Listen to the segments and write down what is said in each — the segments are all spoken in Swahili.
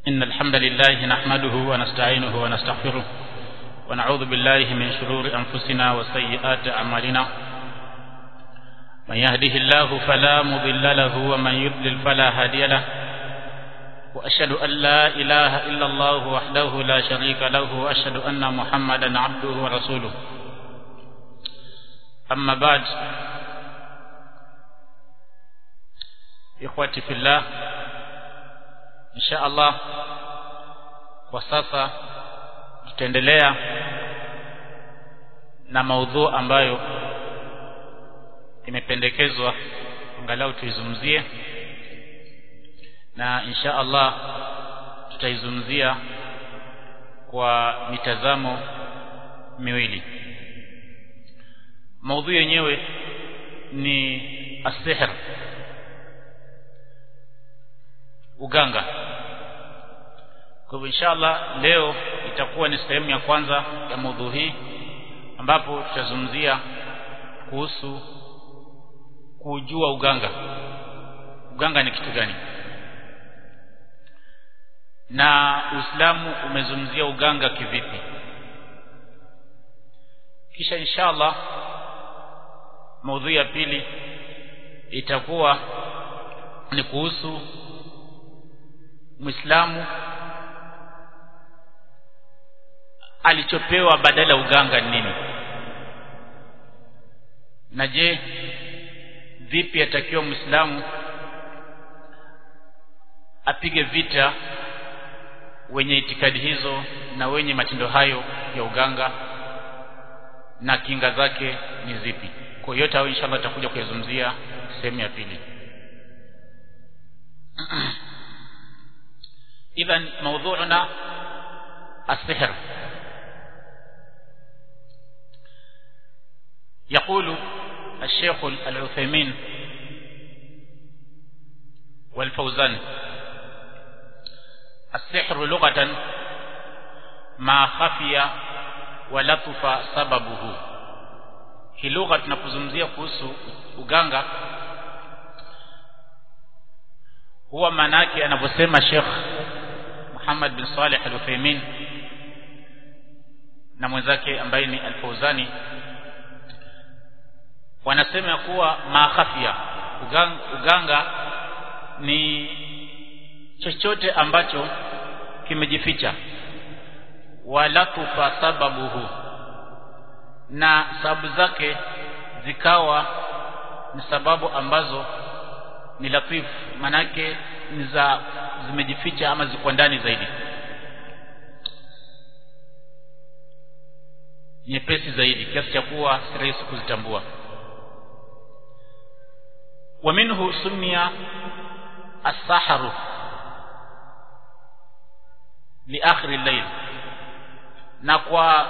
إن الحمد لله نحمده ونستعينه ونستغفره ونعوذ بالله من شرور أنفسنا وسيئات أعمالنا من يهده الله فلا مضل له ومن يضلل فلا هادي له وأشهد أن لا إله إلا الله وحده لا شريك له وأشهد أن محمدا عبده ورسوله أما بعد ikhwati fillah insha Allah kwa sasa tutaendelea na maudhu ambayo imependekezwa angalau tuizungumzie na insha Allah tutaizungumzia kwa mitazamo miwili maudhui yenyewe ni asihr uganga kwa hivyo inshallah leo itakuwa ni sehemu ya kwanza ya maudhui hii ambapo tutazungumzia kuhusu kujua uganga uganga ni kitu gani na Uislamu umezungumzia uganga kivipi kisha inshallah maudhui ya pili itakuwa ni kuhusu Muislamu alichopewa badala uganga nini na je vipi atakiwa Muislamu apige vita wenye itikadi hizo na wenye matendo hayo ya uganga na kinga zake ni zipi kwa yote hayo inshallah tutakuja kuyazungumzia sehemu ya pili إذا موضوعنا السحر يقول الشيخ العثيمين والفوزان السحر لغة ما خفي ولطف سببه hii lugha tunapozungumzia kuhusu uganga huwa manake anavyosema Sheikh Muhammad bin Saleh Al-Uthaymeen na mwenzake ambaye ni Al-Fauzani wanasema kuwa makhafia uganga, uganga ni chochote ambacho kimejificha wala tufa sababuhu na sababu zake zikawa ni sababu ambazo ni latif manake ni za zimejificha ama ziko ndani zaidi nyepesi zaidi kiasi cha kuwa si rahisi kuzitambua wa minhu sumia as-saharu li akhir al-layl na kwa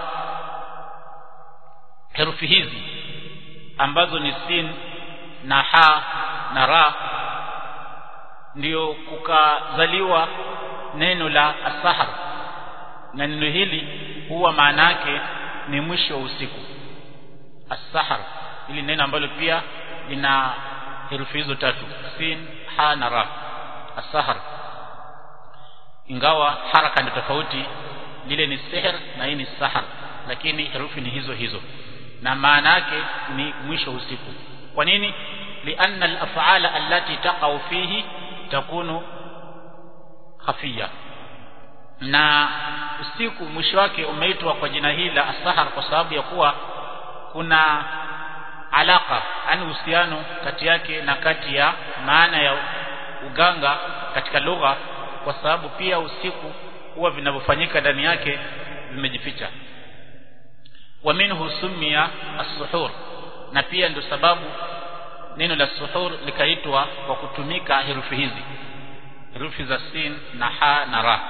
herufi hizi ambazo ni sin na ha na ra ndio kukazaliwa neno la asahar na neno hili huwa maana yake ni mwisho wa usiku asahar ili neno ambalo pia lina herufi hizo tatu sin ha na ra asahar ingawa haraka ndio tofauti lile ni sihr na hii ni sahar lakini herufi ni hizo hizo na maana yake ni mwisho wa usiku kwa nini lianna al-af'ala allati taqa'u fihi takunu khafia na usiku mwisho wake umeitwa kwa jina hili la asahar kwa sababu ya kuwa kuna alaka yani uhusiano kati yake na kati ya maana ya uganga katika lugha kwa sababu pia usiku huwa vinavyofanyika ndani yake vimejificha wa minhu sumia as-suhur na pia ndio sababu neno la suhur likaitwa kwa kutumika herufi hizi herufi za sin na ha na ra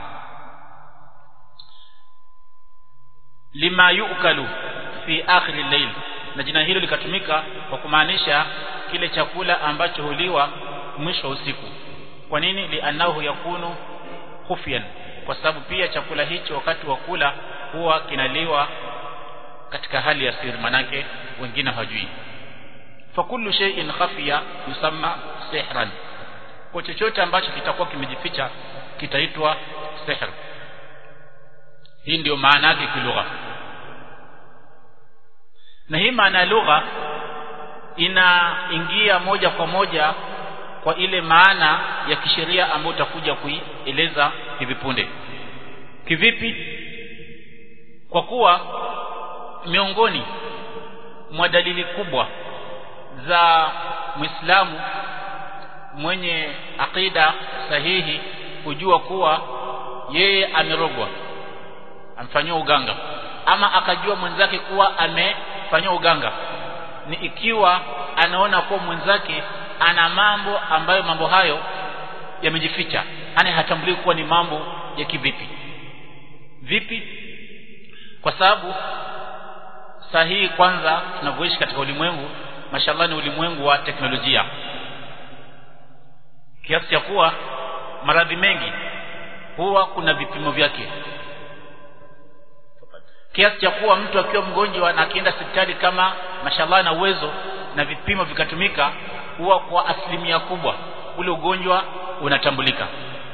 lima yukalu fi akhir al-layl na jina hilo likatumika kwa kumaanisha kile chakula ambacho huliwa mwisho wa usiku kwa nini lianahu yakunu khufyan kwa sababu pia chakula hicho wakati wa kula huwa kinaliwa katika hali ya siri manake wengine hawajui fakullu shay'in khafiya yusamma sihran kwa chochote ambacho kitakuwa kimejificha kitaitwa sihr hii ndio maana yake kilugha na hii maana ya lugha inaingia moja kwa moja kwa ile maana ya kisheria ambayo utakuja kuieleza hivi punde kivipi kwa kuwa miongoni mwa dalili kubwa za Muislamu mwenye akida sahihi kujua kuwa yeye amerogwa amfanywa uganga ama akajua mwenzake kuwa amefanywa uganga ni ikiwa anaona kuwa mwenzake ana mambo ambayo mambo hayo yamejificha yani hatambulii kuwa ni mambo ya kivipi vipi kwa sababu sahihi kwanza tunavyoishi katika ulimwengu mashallah ni ulimwengu wa teknolojia kiasi cha kuwa maradhi mengi huwa kuna vipimo vyake kiasi cha kuwa mtu akiwa mgonjwa na akienda hospitali kama mashallah na uwezo na vipimo vikatumika huwa kwa asilimia kubwa ule ugonjwa unatambulika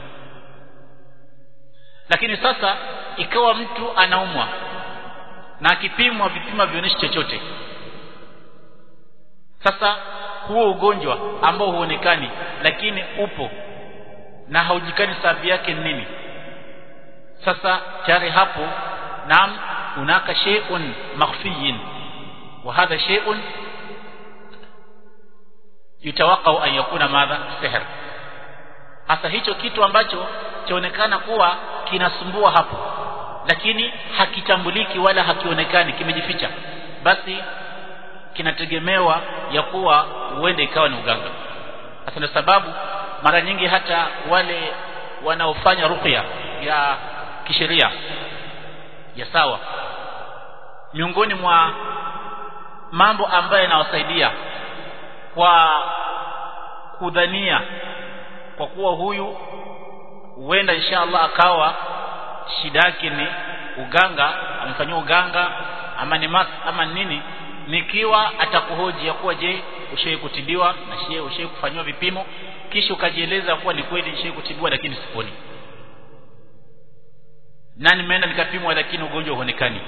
lakini sasa ikawa mtu anaumwa na akipimwa vipima vionyeshi chochote sasa huo ugonjwa ambao huonekani lakini upo na haujikani sababu yake nini sasa tayari hapo naam hunaka shay'un makhfiyin wa hadha shay'un yutawaqau an yakuna madha sihr hasa hicho kitu ambacho chaonekana kuwa kinasumbua hapo lakini hakitambuliki wala hakionekani kimejificha basi kinategemewa ya kuwa huende ikawa ni uganga hasa ndio sababu mara nyingi hata wale wanaofanya ruqya ya kisheria ya sawa miongoni mwa mambo ambayo yanawasaidia kwa kudhania kwa kuwa huyu huenda inshallah akawa shida yake ni uganga amefanyiwa uganga ama ni mas ama nini nikiwa atakuhoji ya kuwa je ushawahi kutibiwa na shie ushawahi kufanyiwa vipimo kisha ukajieleza kuwa ni kweli nishawahi kutibiwa lakini siponi na nimeenda nikapimwa lakini ugonjwa huonekani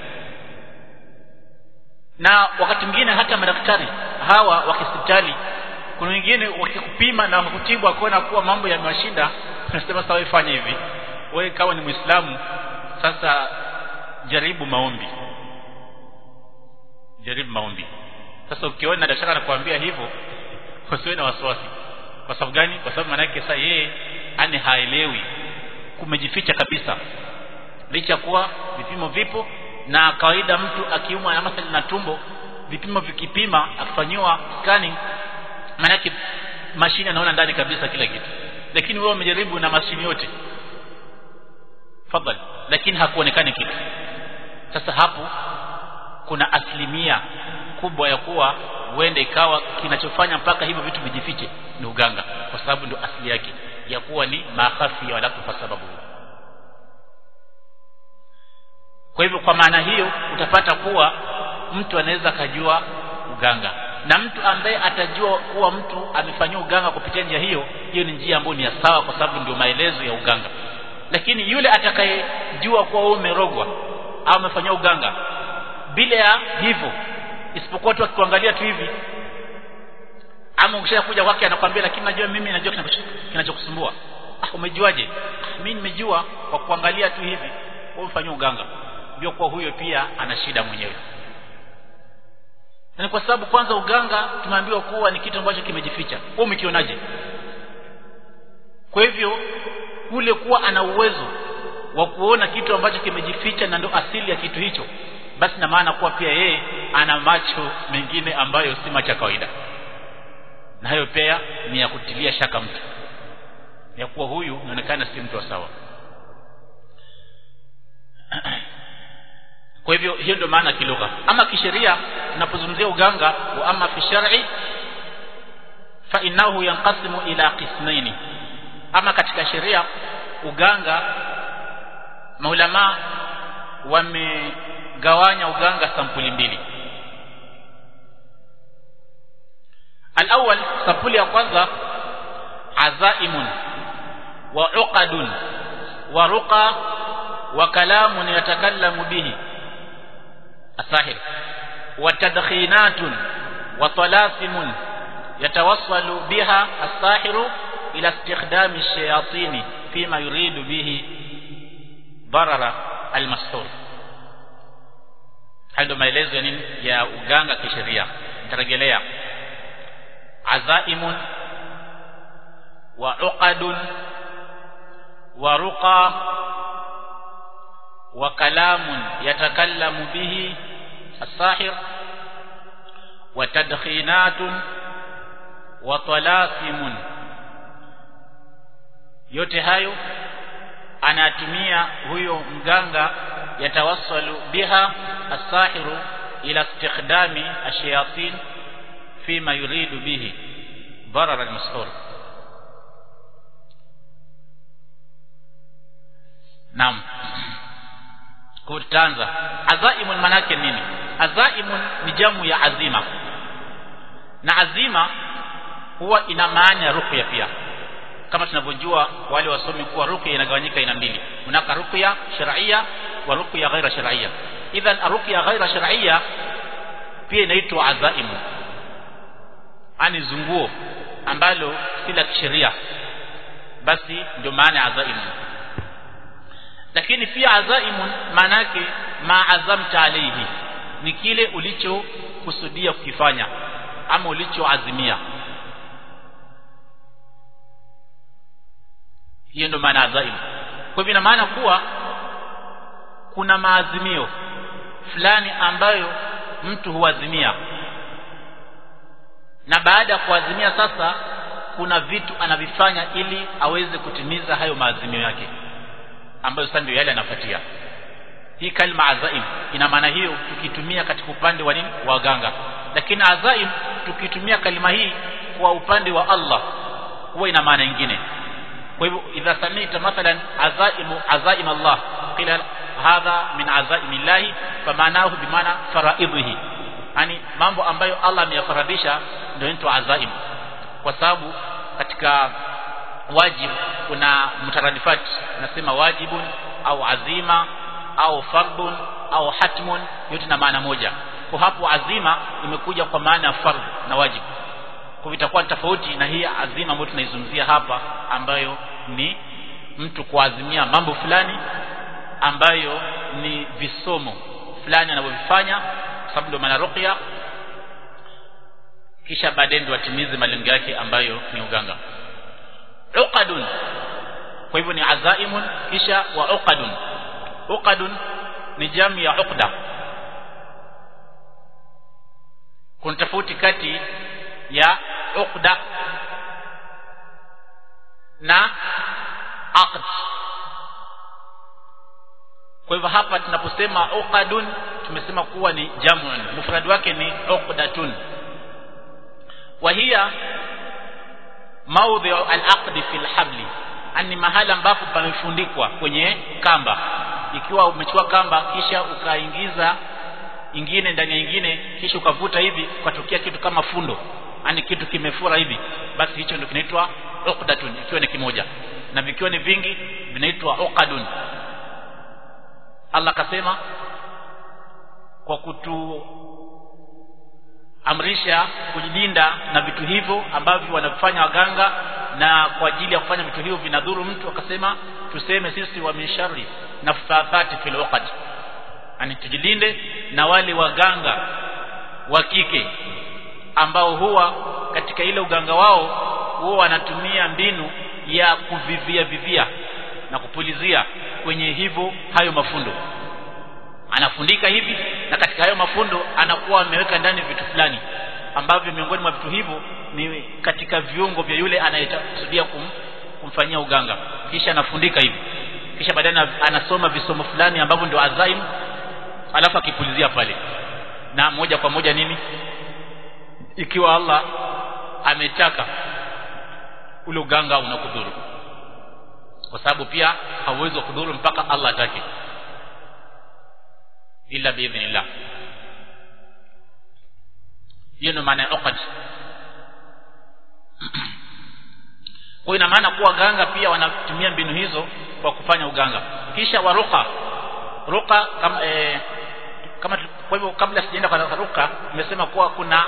na wakati mwingine hata madaktari hawa wa hospitali kuna wengine wakikupima na wakutibu akaona kuwa mambo yamewashinda unasema sawa ifanye hivi wewe kama ni muislamu sasa jaribu maombi jaribu maombi sasa ukiona daktari anakuambia hivyo usiwe na wasiwasi kwa sababu gani kwa sababu maana yake sasa yeye ani haelewi kumejificha kabisa licha kuwa vipimo vipo na kawaida mtu akiumwa na mathalan na tumbo vipimo vikipima akifanyiwa scanning maana yake mashine anaona ndani kabisa kila kitu lakini wewe umejaribu na mashine yote fadhali lakini hakuonekani kitu sasa hapo kuna asilimia kubwa ya kuwa huende ikawa kinachofanya mpaka hivyo vitu vijifiche ni uganga kwa sababu ndio asili yake ya kuwa ni makhafi wala kwa sababu kwa hivyo kwa maana hiyo utapata kuwa mtu anaweza akajua uganga na mtu ambaye atajua kuwa mtu amefanyiwa uganga kupitia njia hiyo hiyo ni njia ambayo ni ya sawa kwa sababu ndio maelezo ya uganga lakini yule atakayejua kuwa wewe umerogwa au umefanyiwa uganga bila ya hivyo isipokuwa tu akikuangalia tu hivi ama ukishakuja kwake anakwambia lakini najua mimi najua kinachokusumbua ah umejuaje mimi nimejua kwa kuangalia tu hivi wewe umefanyia uganga ndio kwa huyo pia ana shida mwenyewe na kwa sababu kwanza uganga tumeambiwa kuwa ni kitu ambacho kimejificha wewe umekionaje kwa hivyo kule kuwa ana uwezo wa kuona kitu ambacho kimejificha na ndo asili ya kitu hicho basi na maana kuwa pia yeye ana macho mengine ambayo si macho ya kawaida na hayo pia ni ya kutilia shaka mtu ya kuwa huyu inaonekana si mtu wa sawa kwa hivyo hiyo ndio maana kilugha ama kisheria tunapozungumzia uganga wa ama fi shar'i fa innahu yanqasimu ila qismaini ama katika sheria uganga maulama wamegawanya uganga sampuli mbili الأول sampuli ya kwanza azaimun wa uqadun wa ruqa wa kalamun yatakallamu bihi asahir wa tadkhinatun wa talasimun yatawassalu biha asahiru ila istikhdami ash-shayatin fima yuridu bihi darara al-mashhur hayo maelezo ya nini ya uganga kisheria nitarejelea azaimun wa uqadun wa ruqa wa kalamun yatakallamu bihi as-sahir wa tadkhinatun wa talasimun yote hayo anatumia huyo mganga yatawassalu biha as-sahiru ila istikhdami ash-shayatin fima yuridu bihi darar al-mas'ur Naam. Kutanza. Azaimun manake nini? Azaimun ni jamu ya azima. Na azima huwa ina maana ya ruqya pia. Kama tunavyojua wale wasomi kuwa ruqya inagawanyika aina mbili. Unaka ruqya shar'iyya wa ruqya ghaira shar'iyya. Idhan ruqya ghaira shar'iyya pia inaitwa azaimu. Ani zunguo ambalo si la kisheria. Basi ndio maana ya azaimu lakini pia azaimun manake ma azamta alayhi ni kile ulichokusudia kukifanya ama ulichoazimia hiyo ndio maana azaim kwa hivyo ina maana kuwa kuna maazimio fulani ambayo mtu huazimia na baada ya kuazimia sasa kuna vitu anavifanya ili aweze kutimiza hayo maazimio yake ambayo sasa ndio yale yanafuatia hii kalma azaim ina maana hiyo tukitumia katika upande wa nini wa ganga lakini azaim tukitumia kalima hii kwa upande wa Allah huwa ina maana nyingine kwa hivyo idha samita mathalan azaimu azaim Allah qila hadha min azaimi Allah famaanahu bimaana faraidhihi yani mambo ambayo Allah ameyafaradhisha ndio inaitwa azaim kwa sababu katika wajib kuna mutaradifat nasema wajibun au azima au fardun au hatmun yote na maana moja kwa hapo azima imekuja kwa maana ya fardh na wajib kwa itakuwa tofauti na hii azima ambayo tunaizungumzia hapa ambayo ni mtu kuazimia mambo fulani ambayo ni visomo fulani anavyofanya kwa sababu ndio maana ruqya kisha baadaye ndio atimize malengo yake ambayo ni uganga uqadun kwa hivyo ni azaimun kisha wa uqadun uqadun ni jamu ya uqda kuna tofauti kati ya uqda na aqd kwa hivyo hapa tunaposema uqadun tumesema kuwa ni jamun mufrad wake ni uqdatun wa hiya maudhi al-aqd fi al-habli ani mahala ambapo pamefundikwa kwenye kamba ikiwa umechukua kamba kisha ukaingiza ingine ndani ya ingine kisha ukavuta hivi ukatokea kitu kama fundo ani kitu kimefura hivi basi hicho ndio kinaitwa uqdatun ikiwa ni kimoja na vikiwa ni vingi vinaitwa uqadun Allah kasema kwa kutu amrisha kujilinda na vitu hivyo ambavyo wanafanya waganga na kwa ajili ya kufanya vitu hivyo vinadhuru mtu akasema tuseme sisi wa mishari na fathati fil uqad ani tujilinde na wale waganga wa kike ambao huwa katika ile uganga wao huwa wanatumia mbinu ya kuvivia vivia na kupulizia kwenye hivyo hayo mafundo anafundika hivi na katika hayo mafundo anakuwa ameweka ndani vitu fulani ambavyo miongoni mwa vitu hivyo ni katika viungo vya yule anayekusudia kum, kumfanyia uganga kisha anafundika hivi kisha baadaye anasoma visomo fulani ambavyo ndio azaim alafu akipulizia pale na moja kwa moja nini ikiwa Allah ametaka ule uganga unakudhuru kwa sababu pia hauwezi kudhuru mpaka Allah atake illa biidhnillah hiyo ndio maana ya uqad kwa ina maana kuwa ganga pia wanatumia mbinu hizo kwa kufanya uganga kisha waruka ruka kama e, kama kwa hivyo kabla sijaenda kwa ruka nimesema kuwa kuna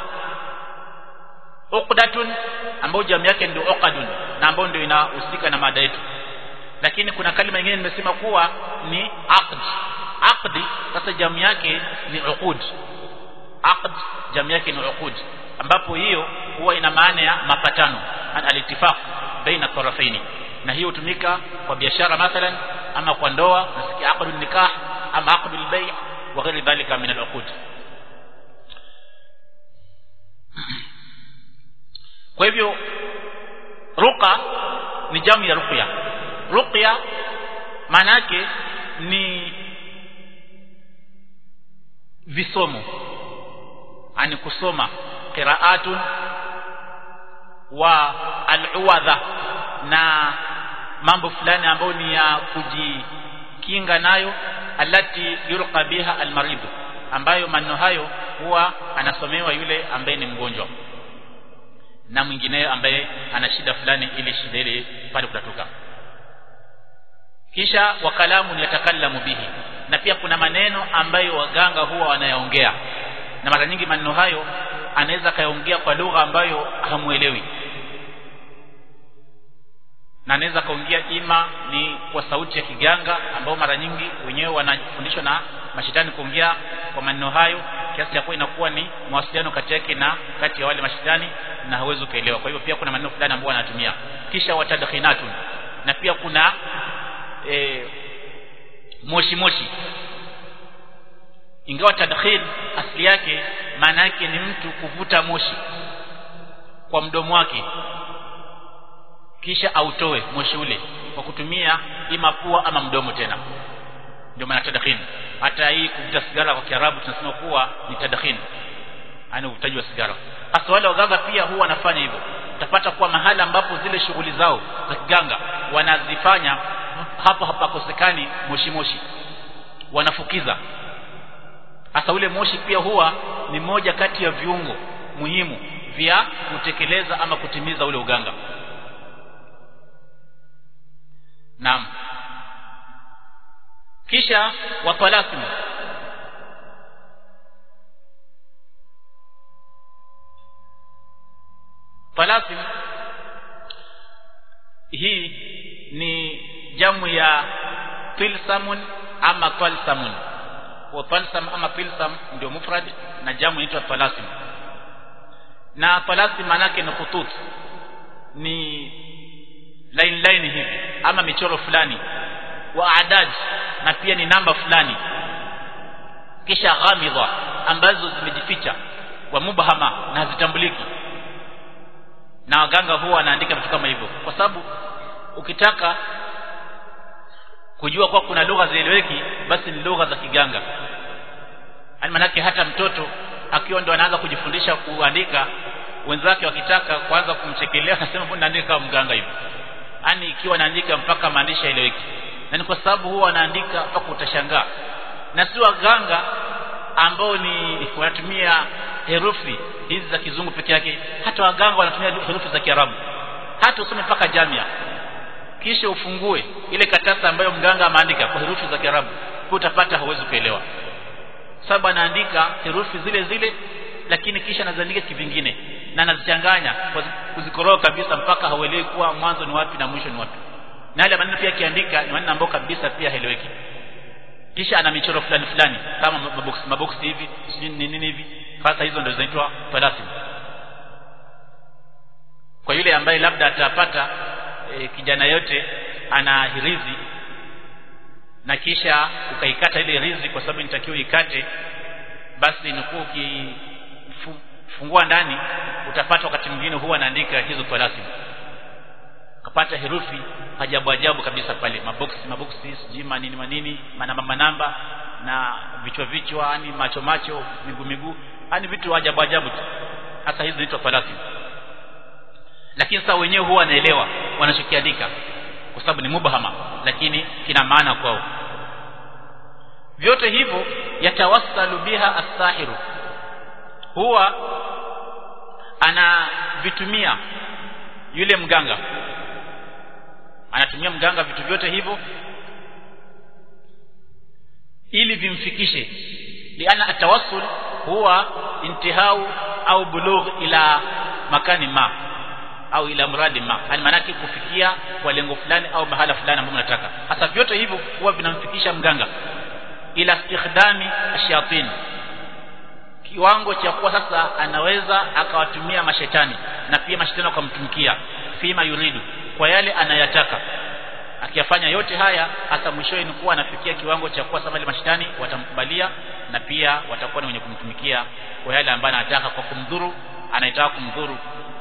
uqdatun ambayo jamu yake ndio uqadun na ambayo ndio inahusika na mada yetu lakini kuna kalima nyingine nimesema kuwa ni aqd aqdi sasa jamu yake ni uqud aqd jamu yake ni uqud ambapo hiyo huwa ina maana ya mapatano al-ittifaq baina tarafaini na hiyo hutumika kwa biashara mathalan ama kwa ndoa nasikia aqdun nikah ama aqdul bay' wa ghairi dhalika min al-uqud kwa hivyo ruqa ni jamu ya ruqya ruqya maana yake ni visomo ani kusoma qiraatun wa al-uwadha na mambo fulani ambayo ni ya kujikinga nayo alati yurqa biha al-marid ambayo maneno hayo huwa anasomewa yule ambaye ni mgonjwa na mwingineyo ambaye ana shida fulani ili shida ile pale kutatuka kisha wakalamu yatakallamu bihi na pia kuna maneno ambayo waganga huwa wanayaongea na mara nyingi maneno hayo anaweza kayaongea kwa lugha ambayo hamuelewi na anaweza kaongea ima ni kwa sauti ya kiganga ambao mara nyingi wenyewe wanafundishwa na mashitani kuongea kwa maneno hayo kiasi cha kuwa inakuwa ni mawasiliano kati yake na kati ya wale mashitani na hawezi kuelewa kwa hivyo pia kuna maneno fulani ambayo wanatumia kisha watadkhinatun na pia kuna e, moshi moshi ingawa tadkhil asili yake maana yake ni mtu kuvuta moshi kwa mdomo wake kisha autoe moshi ule kwa kutumia ima pua ama mdomo tena ndio maana tadkhin hata hii kuvuta sigara kwa Kiarabu tunasema kuwa ni tadkhin yani uvutaji wa sigara hasa wale waganga pia huwa wanafanya hivyo utapata kuwa mahala ambapo zile shughuli zao za kiganga wanazifanya hapo hapakosekani moshi moshi wanafukiza hasa ule moshi pia huwa ni moja kati ya viungo muhimu vya kutekeleza ama kutimiza ule uganga naam kisha watalasim talasim hii ni jamu ya tilsamun ama talsamun wa talsam ama tilsam ndio mufrad na jamu inaitwa talasim na talasim manake ni khutut ni line line hivi ama michoro fulani wa adad na pia ni namba fulani kisha ghamidha ambazo zimejificha wa mubhama na hazitambuliki na waganga huwa wanaandika vitu kama hivyo kwa sababu ukitaka kujua kwa kuna lugha zieleweki basi ni lugha za kiganga yani manake hata mtoto akiwa ndo anaanza kujifundisha kuandika wenzake wakitaka kuanza kumchekelea anasema mbona naandika kama mganga hivi yani ikiwa naandika mpaka maandishi yaeleweki na ni kwa sababu huwa wanaandika mpaka utashangaa na si waganga ambao ni wanatumia herufi hizi za kizungu peke yake hata waganga wanatumia herufi za kiarabu hata usome mpaka jamia kisha ufungue ile katasa ambayo mganga ameandika kwa herufi za kiarabu utapata hauwezi kuelewa sababu anaandika herufi zile zile lakini kisha anaziandika kivingine na anazichanganya kuzikoroga kabisa mpaka hauelewi kuwa mwanzo ni wapi na mwisho ni wapi na yale maneno pia akiandika ni maneno ambayo kabisa pia haeleweki kisha ana michoro fulani fulani kama maboksi maboksi hivi sijui ni nini hivi sasa hizo ndio zinaitwa talasim kwa yule ambaye labda atapata e, kijana yote ana hirizi na kisha ukaikata ile rizi kwa sababu nitakiwa ikate basi inakuwa ukifungua ndani utapata wakati mwingine huwa anaandika hizo talasim kapata herufi ajabu ajabu kabisa pale maboksi maboksi sijui manini manini manamba manamba na vichwa vichwa yani macho macho miguu miguu yani vitu ajabu ajabu tu hasa hizi zinaitwa talasim lakini sasa wenyewe huwa wanaelewa wanachokiandika kwa sababu ni mubahama lakini kina maana kwao vyote hivyo yatawassalu biha as-sahiru huwa anavitumia yule mganga anatumia mganga vitu vyote hivyo ili vimfikishe liana atawassul huwa intihau au bulugh ila makani ma au ila mradi ma yani maanake kufikia kwa lengo fulani au mahala fulani ambapo mnataka hasa vyote hivyo huwa vinamfikisha mganga ila istikhdami ashayatin kiwango cha kuwa sasa anaweza akawatumia mashetani na pia mashetani akamtumikia fima yuridu kwa yale anayataka akiyafanya yote haya hata mwishowe ni kuwa anafikia kiwango cha kuwa sasa mashetani watamkubalia na pia watakuwa ni wenye kumtumikia kwa yale ambayo anataka kwa kumdhuru anayetaka kumdhuru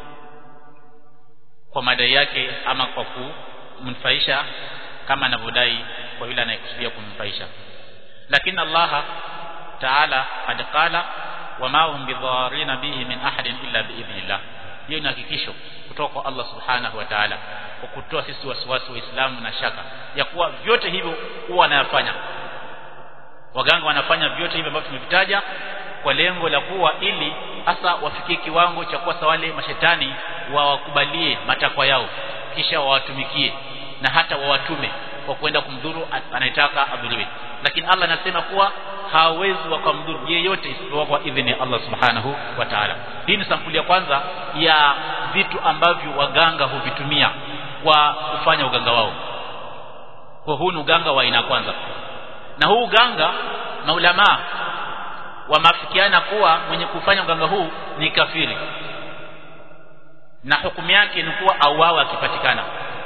kwa madai yake ama kwa kumnufaisha kama anavyodai kwa yule anayekusudia kumnufaisha lakini Allah Taala qad qala wama hum bidharina bihi min ahadin illa biidhnillah hiyo ni hakikisho kutoka kwa Allah subhanahu wa ta'ala kwa kutoa sisi wasiwasi waislamu na shaka ya kuwa vyote hivyo huwa wanayafanya waganga wanafanya vyote hivyo ambavyo tumevitaja kwa lengo la kuwa ili hasa wafikie kiwango cha kuwa wale mashetani wawakubalie matakwa yao kisha wawatumikie na hata wawatume kwa kwenda kumdhuru anayetaka adhuriwe lakini Allah anasema kuwa hawezi wakamdhuru yeyote isipokuwa kwa idhini ya Allah subhanahu wa ta'ala hii ni sampuli ya kwanza ya vitu ambavyo waganga huvitumia kwa kufanya uganga wao kwa huu ni uganga wa aina kwanza na huu uganga maulamaa wameafikiana kuwa mwenye kufanya uganga huu ni kafiri na hukumu yake ni kuwa auawe akipatikana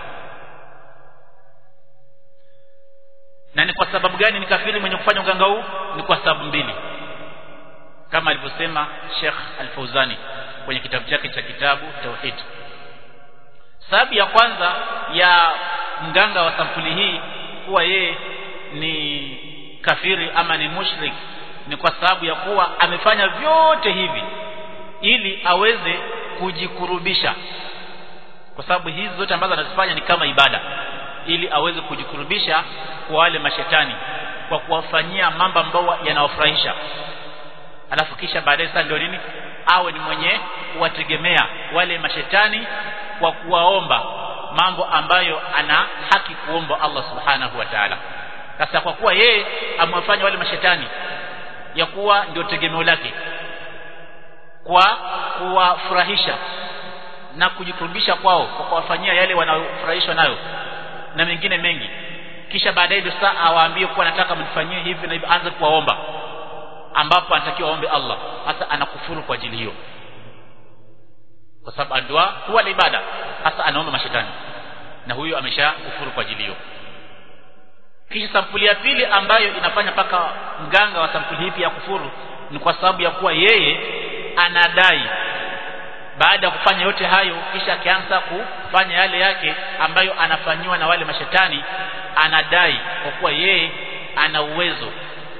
na ni kwa sababu gani ni kafiri mwenye kufanya uganga huu ni kwa sababu mbili kama alivyosema Sheikh Al-Fauzani kwenye kitabu chake cha kitabu Tauhid sababu ya kwanza ya mganga wa sampuli hii kuwa yeye ni kafiri ama ni mushrik ni kwa sababu ya kuwa amefanya vyote hivi ili aweze kujikurubisha kwa sababu hizi zote ambazo anazifanya ni kama ibada ili aweze kujikurubisha kwa wale mashetani kwa kuwafanyia mambo ambayo yanawafurahisha alafu kisha baadaye sasa ndio nini awe ni mwenye kuwategemea wale mashetani kwa kuwaomba mambo ambayo ana haki kuomba Allah subhanahu wa ta'ala sasa kwa kuwa yeye amewafanya wale mashetani ya kuwa ndio tegemeo lake kwa kuwafurahisha na kujikurubisha kwao kwa kuwafanyia yale wanaofurahishwa nayo na mengine mengi kisha baadaye ndio saa awaambie kuwa nataka mnifanyie hivi na hivi anze kuwaomba ambapo anatakiwa aombe Allah hasa anakufuru kwa ajili hiyo kwa sababu dua huwa ni ibada hasa anaomba mashetani na huyo amesha kufuru kwa ajili hiyo kisha sampuli ya pili ambayo inafanya paka mganga wa sampuli hii ya kufuru ni kwa sababu ya kuwa yeye anadai baada ya kufanya yote hayo kisha akianza kufanya yale yake ambayo anafanyiwa na wale mashetani anadai kwa kuwa yeye ana uwezo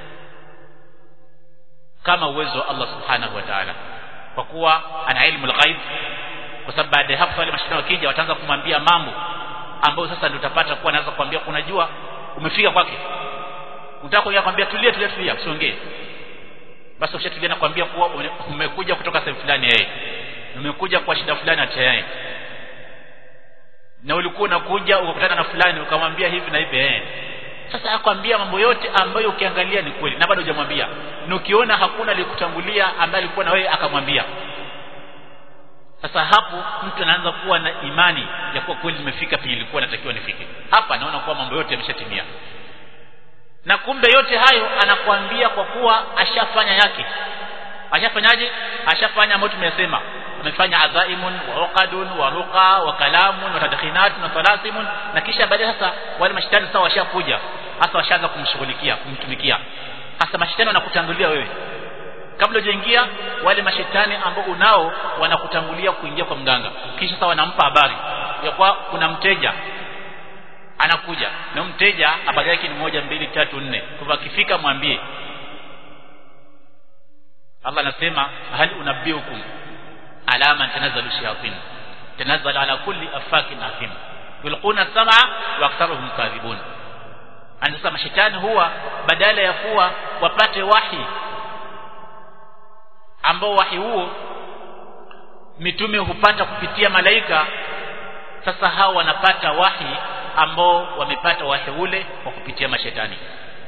kama uwezo wa Allah subhanahu wa ta'ala kwa kuwa ana ilmu al-ghaib kwa sababu baada ya hapo wale mashetani wakija wataanza kumwambia mambo ambayo sasa ndio utapata kuwa anaweza kuambia unajua umefika kwake unataka kuja kwambia tulia tulia tulia usiongee basi ukishatulia nakwambia kuwa umekuja kutoka sehemu fulani yeye umekuja kwa shida fulani hata yeye na ulikuwa unakuja ukakutana na fulani ukamwambia hivi na hivi eh sasa akwambia mambo yote ambayo ukiangalia ni kweli na bado hujamwambia na ukiona hakuna alikutangulia ambaye alikuwa na wewe akamwambia sasa hapo mtu anaanza kuwa na imani ya kuwa kweli nimefika penye nilikuwa natakiwa nifike hapa naona kuwa mambo yote yameshatimia na kumbe yote hayo anakuambia kwa kuwa ashafanya yake ashafanyaje ashafanya ambayo tumesema amefanya adhaimun wa uqadun wa ruqa wa kalamun wa tadkhinatun wa talasimun na kisha baadaye sasa wale mashetani sasa washakuja hasa washaanza kumshughulikia kumtumikia hasa mashetani wanakutangulia wewe kabla hujaingia wale mashetani ambao unao wanakutangulia kuingia kwa mganga kisha sasa wanampa habari ya kwa kuna mteja anakuja na mteja habari yake ni moja mbili tatu nne kwa akifika mwambie Allah anasema hal unabbiukum ala man tanazzalu shayatin tanazzal ala kulli afakin athim yulquna sam'a wa aktharuhum kadhibun anasema mashetani huwa badala ya kuwa wapate wahi ambao wahi huo mitume hupata kupitia malaika sasa hao wanapata wahi ambao wamepata wahi ule kwa kupitia mashetani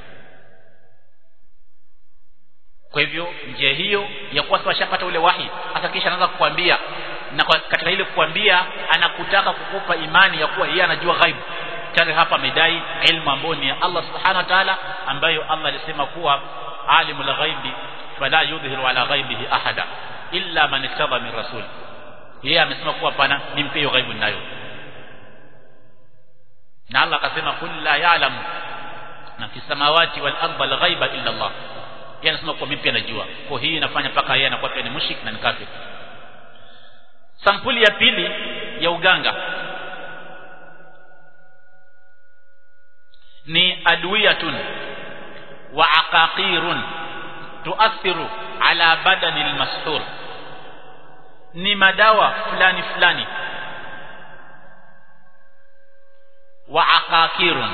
kwa hivyo njia hiyo ya kuwa sasa shapata ule wahi hata kisha anaanza kukwambia na kwa, katika ile kukwambia anakutaka kukupa imani ya kuwa yeye anajua ghaibu tayari hapa amedai ilmu ambayo ni ya Allah subhanahu wa ta'ala ambayo Allah alisema kuwa alimul ghaibi fala yudhihiru ala ghaibihi ahada illa man ittaba min rasul yeye amesema kuwa pana nimpe hiyo ghaibu ninayo na Allah akasema kul la ya'lamu na fi samawati wal ardi al ghaiba illa Allah yeye anasema kwa mimi pia najua kwa hii inafanya paka yeye anakuwa pia ni mushrik na ni kafir sampuli ya pili ya uganga ni adwiyatun wa aqaqirun tuathiru ala badani almashur ni madawa fulani fulani wa aqaqirun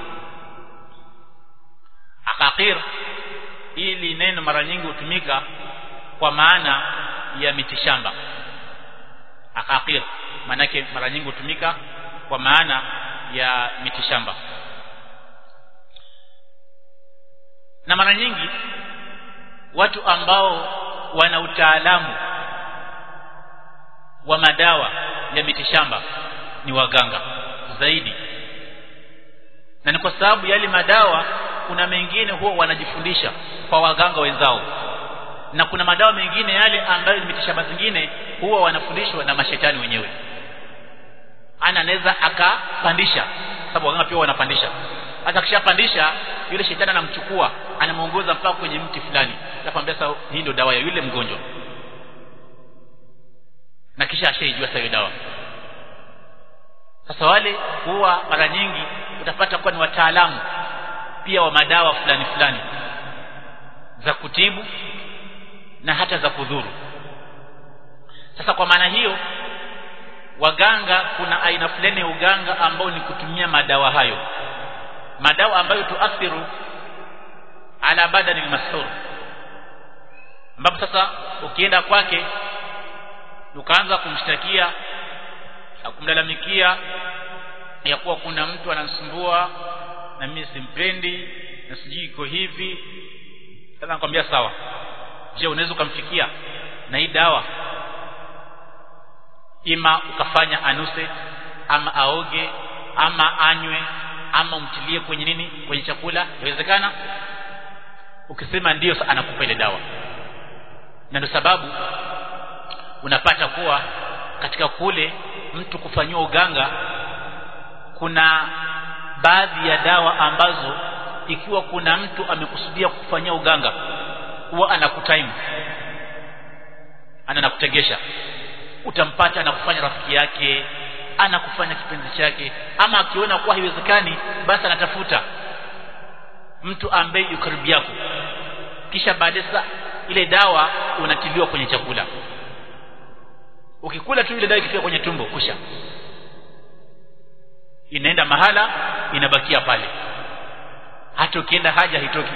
aqaqir ili neno mara nyingi hutumika kwa maana ya mitishamba aqaqir manake mara nyingi hutumika kwa maana ya mitishamba na mara nyingi watu ambao wana utaalamu wa madawa ya mitishamba ni waganga zaidi na ni kwa sababu yale madawa kuna mengine huwa wanajifundisha kwa waganga wenzao na kuna madawa mengine yale ambayo ni mitishamba zingine huwa wanafundishwa na mashetani wenyewe ana anaweza akapandisha sababu waganga pia wanapandisha hata akishapandisha yule shetani anamchukua anamuongoza mpaka kwenye mti fulani atamwambia sasa hii ndio dawa ya yule mgonjwa na kisha ashaijua sasa hiyo dawa sasa wale huwa mara nyingi utapata kuwa ni wataalamu pia wa madawa fulani fulani za kutibu na hata za kudhuru sasa kwa maana hiyo waganga kuna aina fulani ya uganga ambao ni kutumia madawa hayo madawa ambayo tuathiru ala badani almashur ambapo sasa ukienda kwake ukaanza kumshtakia kumlalamikia ya kuwa kuna mtu ananisumbua na mimi simpendi na sijui iko hivi sasa nakwambia sawa je unaweza ukamfikia na hii dawa ima ukafanya anuse ama aoge ama anywe ama umtilie kwenye nini kwenye chakula inawezekana ukisema ndiyo anakupa ile dawa na ndio sababu unapata kuwa katika kule mtu kufanyiwa uganga kuna baadhi ya dawa ambazo ikiwa kuna mtu amekusudia kufanyia uganga huwa anakutaimu ana nakutegesha utampata anakufanya rafiki yake anakufanya kipenzi chake ama akiona kuwa haiwezekani basi anatafuta mtu ambaye yuko karibu yako kisha baadaye sasa ile dawa unatiliwa kwenye chakula ukikula tu ile dawa ikifika kwenye tumbo kusha inaenda mahala inabakia pale hata ukienda haja haitoki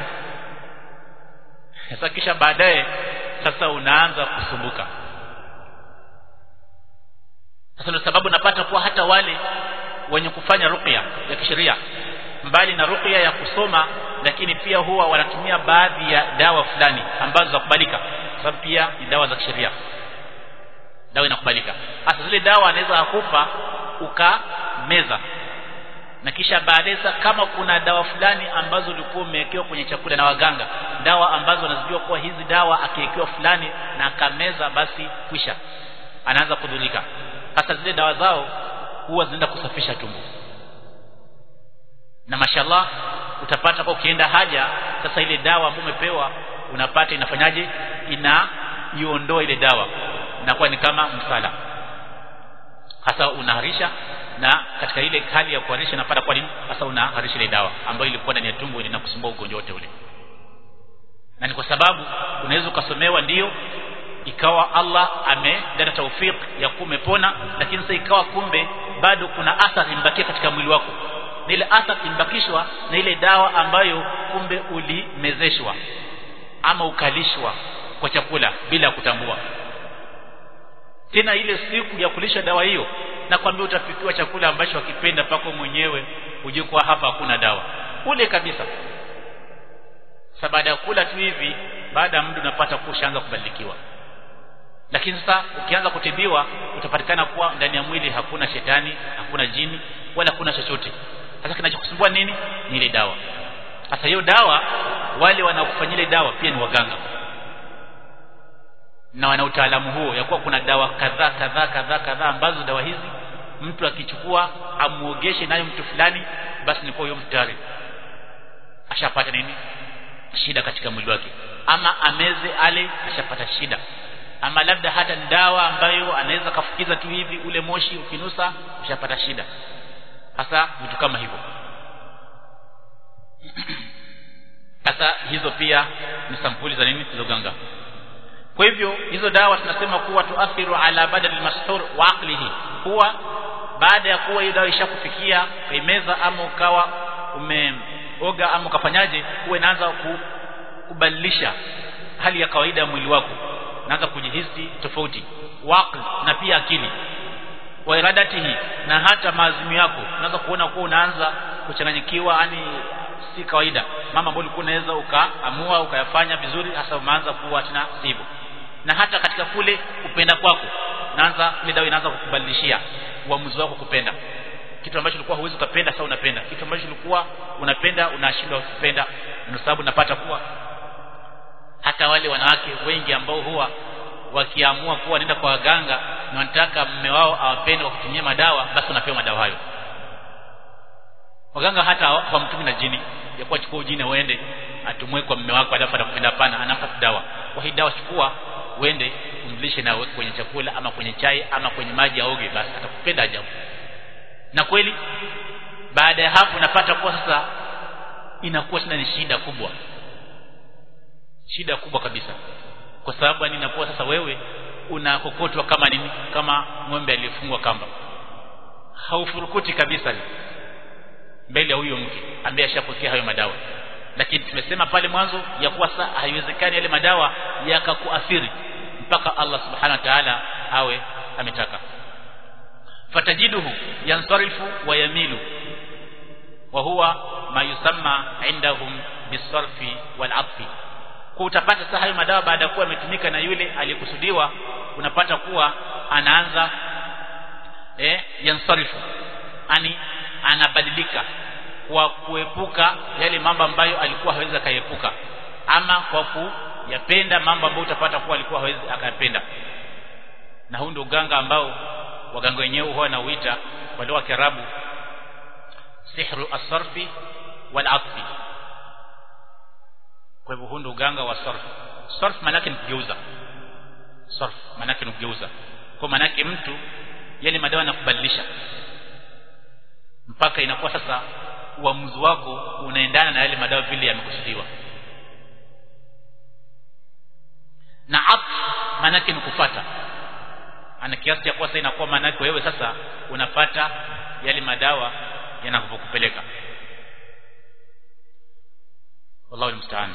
sasa kisha baadaye sasa unaanza kusumbuka sasa ndio sababu napata kuwa hata wale wenye kufanya ruqya ya kisheria mbali na ruqya ya kusoma lakini pia huwa wanatumia baadhi ya dawa fulani ambazo za kubalika sababu pia ni dawa za kisheria dawa inakubalika hasa zile dawa anaweza akupa ukameza na kisha baadaye kama kuna dawa fulani ambazo ulikuwa umewekewa kwenye chakula na waganga dawa ambazo wanazijua kuwa hizi dawa akiwekewa fulani na akameza basi kwisha anaanza kudhulika hasa zile dawa zao huwa zinaenda kusafisha tumbo na mashallah utapata kwa ukienda haja sasa ile dawa ambayo umepewa unapata inafanyaje ina iondoa ile dawa inakuwa ni kama msala hasa unaharisha na katika ile hali ya kuharisha napata kwa nini hasa unaharisha ile dawa ambayo ilikuwa ndani ya tumbo inakusumbua ugonjwa wote ule na ni kwa sababu unaweza ukasomewa ndiyo ikawa Allah amedana taufik ya kuwa umepona lakini sasa ikawa kumbe bado kuna athari imbakia katika mwili wako na ile athari imbakishwa na ile dawa ambayo kumbe ulimezeshwa ama ukalishwa kwa chakula bila kutambua tena ile siku ya kulisha dawa hiyo na kwambia utapikiwa chakula ambacho wakipenda pako mwenyewe ujue kwa hapa hakuna dawa ule kabisa sasa baada ya kula tu hivi baada ya muda unapata kushaanza kubadilikiwa lakini sasa ukianza kutibiwa utapatikana kuwa ndani ya mwili hakuna shetani hakuna jini wala hakuna chochote sasa kinachokusumbua nini ni ile dawa sasa hiyo dawa wale wanaokufanyia ile dawa pia ni waganga na wana utaalamu huo ya kuwa kuna dawa kadhaa kadhaa kadhaa kadhaa ambazo dawa hizi mtu akichukua amuogeshe nayo mtu fulani basi ni kwa huyo mtu tayari ashapata nini shida katika mwili wake ama ameze ale ashapata shida ama labda hata dawa ambayo anaweza kafukiza tu hivi ule moshi ukinusa ushapata shida hasa vitu kama hivyo sasa hizo pia ni sampuli za nini za uganga kwa hivyo hizo dawa tunasema kuwa tuathiru ala badal almashhur wa aqlihi kuwa baada ya kuwa hiyo dawa ishakufikia kaimeza ama ukawa umeoga ama ukafanyaje huwa inaanza kubadilisha hali ya kawaida ya mwili wako naanza kujihisi tofauti waql na pia akili wa iradatihi na hata maazimio yako unaanza kuona kuwa unaanza kuchanganyikiwa yani si kawaida mama ambayo ulikuwa unaweza ukaamua ukayafanya vizuri hasa umeanza kuwa tena sivyo na hata katika kule kupenda kwako naanza ile dawa inaanza kukubadilishia uamuzi wako kupenda kitu ambacho ulikuwa huwezi ukapenda sasa unapenda kitu ambacho ulikuwa unapenda unashindwa kupenda ndio sababu napata kuwa hata wale wanawake wengi ambao huwa wakiamua kuwa nenda kwa waganga na wanataka mume wao awapende kwa kutumia madawa basi wanapewa madawa hayo waganga hata kwa mtumi na jini ya kuwa chukua ujini uende atumwe kwa mume wako alafu atakupenda pana anampa dawa kwa hii dawa chukua uende umlishe na uweke kwenye chakula ama kwenye chai ama kwenye maji aoge basi atakupenda ajabu na kweli baada ya hapo unapata kuwa sasa inakuwa tena ni shida kubwa shida kubwa kabisa kwa sababu yani inakuwa sasa wewe unakokotwa kama nini kama ng'ombe aliyefungwa kamba haufurukuti kabisa mbele ya huyo mke ambaye ashapokea hayo madawa lakini tumesema pale mwanzo ya kuwa sasa haiwezekani yale madawa yakakuathiri mpaka Allah subhanahu wa ta'ala awe ametaka fatajiduhu yansarifu wa yamilu wa huwa ma yusamma indahum bisarfi wal atfi kwa utapata sasa hayo madawa baada ya kuwa yametumika na yule aliyekusudiwa unapata kuwa anaanza eh yansarifu ani anabadilika kwa kuepuka yale mambo ambayo alikuwa hawezi akaepuka ama kwa kuyapenda mambo ambayo utapata kuwa alikuwa hawezi akayapenda na huu ndio uganga ambao waganga wenyewe huwa wanauita kwa lugha ya Kiarabu sihru asarfi wal atfi kwa hivyo huu ndio uganga wa sarf sarf maana yake ni kugeuza sarf maana yake ni kugeuza kwa maana yake mtu yale madawa yanakubadilisha mpaka inakuwa sasa uamuzi wako unaendana na yale madawa vile yamekusudiwa na atf maana yake ni kufuata ana kiasi cha kuwa sasa inakuwa maana yake wewe sasa unapata yale madawa yanakupeleka wallahu almusta'an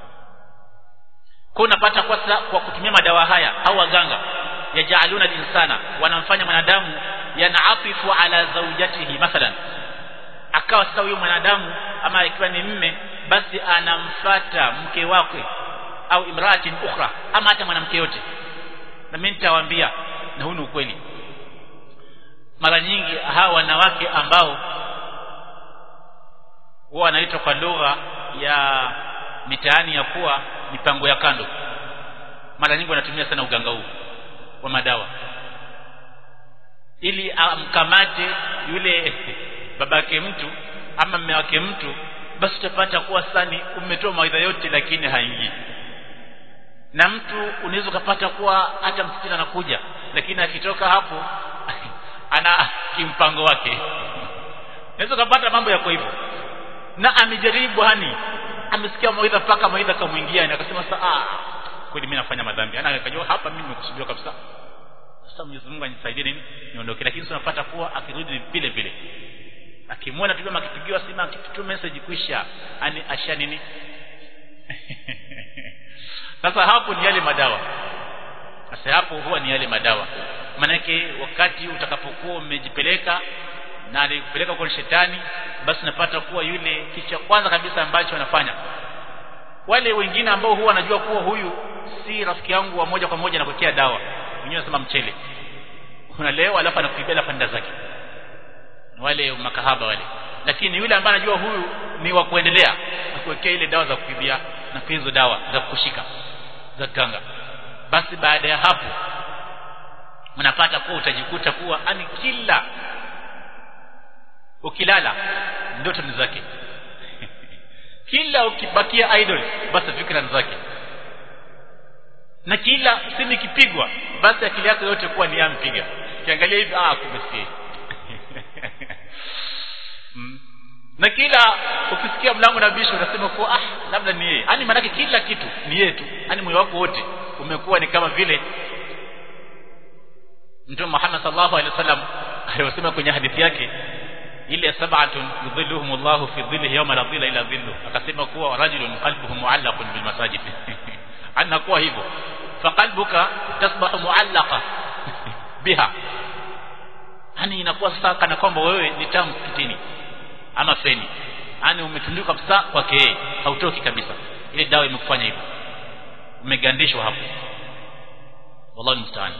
kwa unapata kwa sasa kwa kutumia madawa haya au waganga yajaaluna linsana wanamfanya mwanadamu yanaafifu ala zawjatihi mathalan akawa sasa huyo mwanadamu ama ikiwa ni mme basi anamfata mke wake au imraatin ukhra ama hata mwanamke yote na mimi nitawaambia na huu ni ukweli mara nyingi hawa wanawake ambao huwa wanaitwa kwa lugha ya mitaani ya kuwa mipango ya kando mara nyingi wanatumia sana uganga huu wa madawa ili amkamate yule babake mtu ama mme wake mtu basi utapata kuwa sani umetoa mawaidha yote lakini haingii na mtu unaweza ukapata kuwa hata msichana anakuja lakini akitoka hapo ana kimpango wake unaweza ukapata mambo yako hivyo na amejaribu hani amesikia mawaidha mpaka mawaidha kamwingia na akasema sasa ah kweli mimi nafanya madhambi ana akajua hapa mimi nimekusudiwa kabisa sasa Mwenyezi Mungu anisaidie nini niondoke lakini sasa unapata kuwa akirudi vile vile akimwona tu kama akipigiwa simu akitu message kwisha ani asha nini sasa hapo ni yale madawa sasa hapo huwa ni yale madawa manake wakati utakapokuwa umejipeleka na alikupeleka kwa shetani basi unapata kuwa yule kitu cha kwanza kabisa ambacho anafanya wale wengine ambao huwa wanajua kuwa huyu si rafiki yangu wa moja kwa moja nakuwekea dawa wenyewe wanasema mchele unalewa alafu anakuibia alafu nda zake wale makahaba wale lakini yule ambaye anajua huyu ni wa kuendelea akuwekea ile dawa za kuibia na pia hizo dawa za kushika za kanga basi baada ya hapo unapata kuwa utajikuta kuwa ani kila ukilala ndoto ni zake kila ukibakia idol basi fikra ni zake na kila simu ikipigwa basi akili yake yote kuwa ni yampiga kiangalia hivi ah kumbe si mm. na kila ukisikia mlango na bisho unasema kuwa ah labda ni yeye yani maanake kila kitu ni yeye tu yani moyo wako wote umekuwa ni kama vile Mtume Muhammad sallallahu alaihi wasallam aliyosema kwenye hadithi yake ile sab'atun yudhilluhum Allahu fi dhillihi yawma la dhilla illa dhilluh akasema kuwa rajulun qalbuhu mu'allaqun bil masajid anakuwa hivyo faqalbuka tasbahu mu'allaqa biha yani inakuwa sasa kana kwamba wewe ni taa msikitini ama feni yani umetundikwa kabisa kwake yeye hautoki kabisa ile dawa imekufanya hivyo umegandishwa hapo wallahu musta'an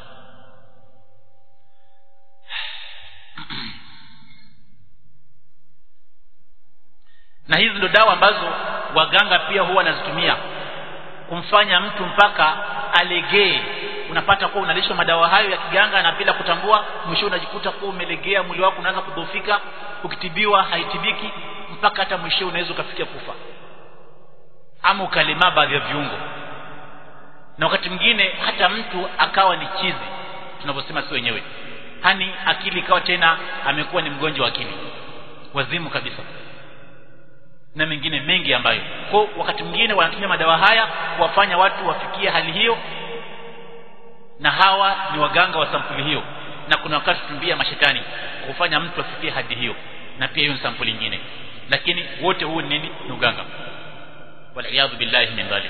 na hizi ndo dawa ambazo waganga pia huwa wanazitumia kumfanya mtu mpaka alegee unapata kuwa unalishwa madawa hayo ya kiganga na bila kutambua mwisho unajikuta kuwa umelegea mwili wako unaanza kudhoofika ukitibiwa haitibiki mpaka hata mwisho unaweza ukafikia kufa ama ukalemaa baadhi ya viungo na wakati mwingine hata mtu akawa ni chizi tunavyosema si wenyewe hani akili ikawa tena amekuwa ni mgonjwa wa akili wazimu kabisa na mengine mengi ambayo kwa wakati mwingine wanatumia madawa haya kuwafanya watu wafikie hali hiyo na hawa ni waganga wa sampuli hiyo na kuna wakati tumbia mashetani kufanya mtu afikie hadi hiyo na pia hiyo ni sampuli nyingine lakini wote huu nini ni uganga waliyadhu billahi min dhalik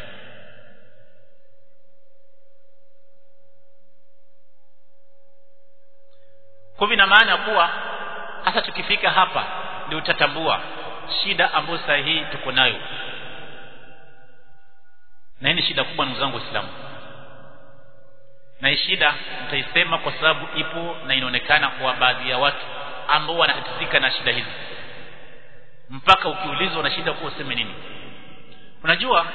kwa ina maana kuwa hasa tukifika hapa ndio utatambua shida ambayo saa hii tuko nayo na hii ni shida kubwa ndugu zangu waislamu na hii shida nitaisema kwa sababu ipo na inaonekana kwa baadhi ya watu ambao wanatatizika na shida hizi mpaka ukiulizwa na shida kuwa useme nini unajua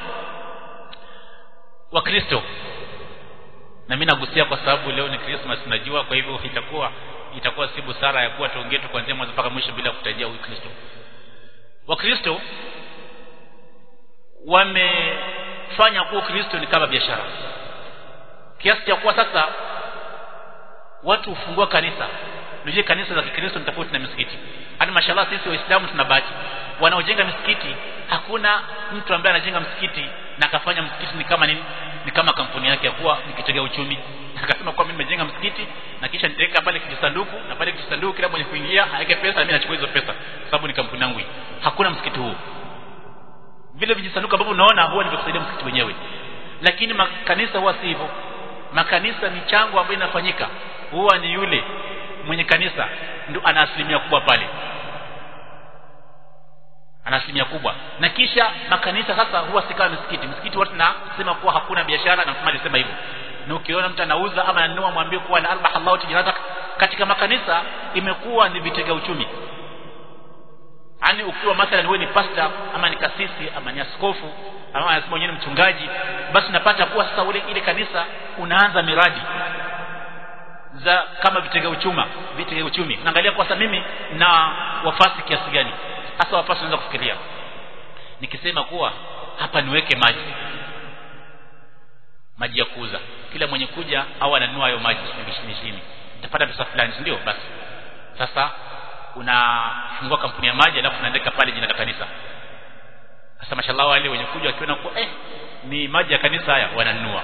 wakristo na mimi nagusia kwa sababu leo ni Christmas najua kwa hivyo itakuwa itakuwa si busara ya kuwa tuongee tu kuanzia mwanzo mpaka mwisho bila kutajia Ukristo wakristo wamefanya kuwa Ukristo ni kama biashara kiasi cha kuwa sasa watu hufungua kanisa ndio kanisa za Kikristo ni tofauti na misikiti hadi mashallah sisi waislamu tuna bahati wanaojenga misikiti hakuna mtu ambaye anajenga msikiti na akafanya msikiti ni kama nini ni kama kampuni yake ya kuwa nikitega uchumi akasema kwa mimi nimejenga msikiti na kisha nitaweka pale kijisanduku na pale kijisanduku kila mwenye kuingia aweke pesa mimi nachukua hizo pesa kwa sababu ni kampuni yangu hii hakuna msikiti huo vile vijisanduku ambavyo unaona huwa ni kusaidia msikiti wenyewe lakini makanisa huwa si hivyo makanisa michango ambayo inafanyika huwa ni yule mwenye kanisa ndio ana asilimia kubwa pale ana asilimia kubwa na kisha makanisa sasa huwa si kama misikiti misikiti watu nasema kuwa hakuna biashara na mtume alisema hivyo na ukiona mtu anauza ama ananunua mwambie kuwa la arbah Allahu tijaratak katika makanisa imekuwa ni vitega uchumi yani ukiwa mathalan wewe ni pasta ama ni kasisi ama ni askofu ama anasema mwenyewe mchungaji basi unapata kuwa sasa ule ile kanisa unaanza miradi za kama vitega uchuma vitega uchumi unaangalia kwa sasa mimi na wafasi kiasi gani hasa wafasi unaweza kufikiria nikisema kuwa hapa niweke maji maji ya kuuza kila mwenye kuja au ananunua hayo maji shilingi ishirini utapata pesa fulani ndio basi sasa unafungua kampuni ya maji alafu unaandika pale jina la kanisa sasa mashallah wale wenye kuja wakiona kuwa eh ni maji ya kanisa haya wananunua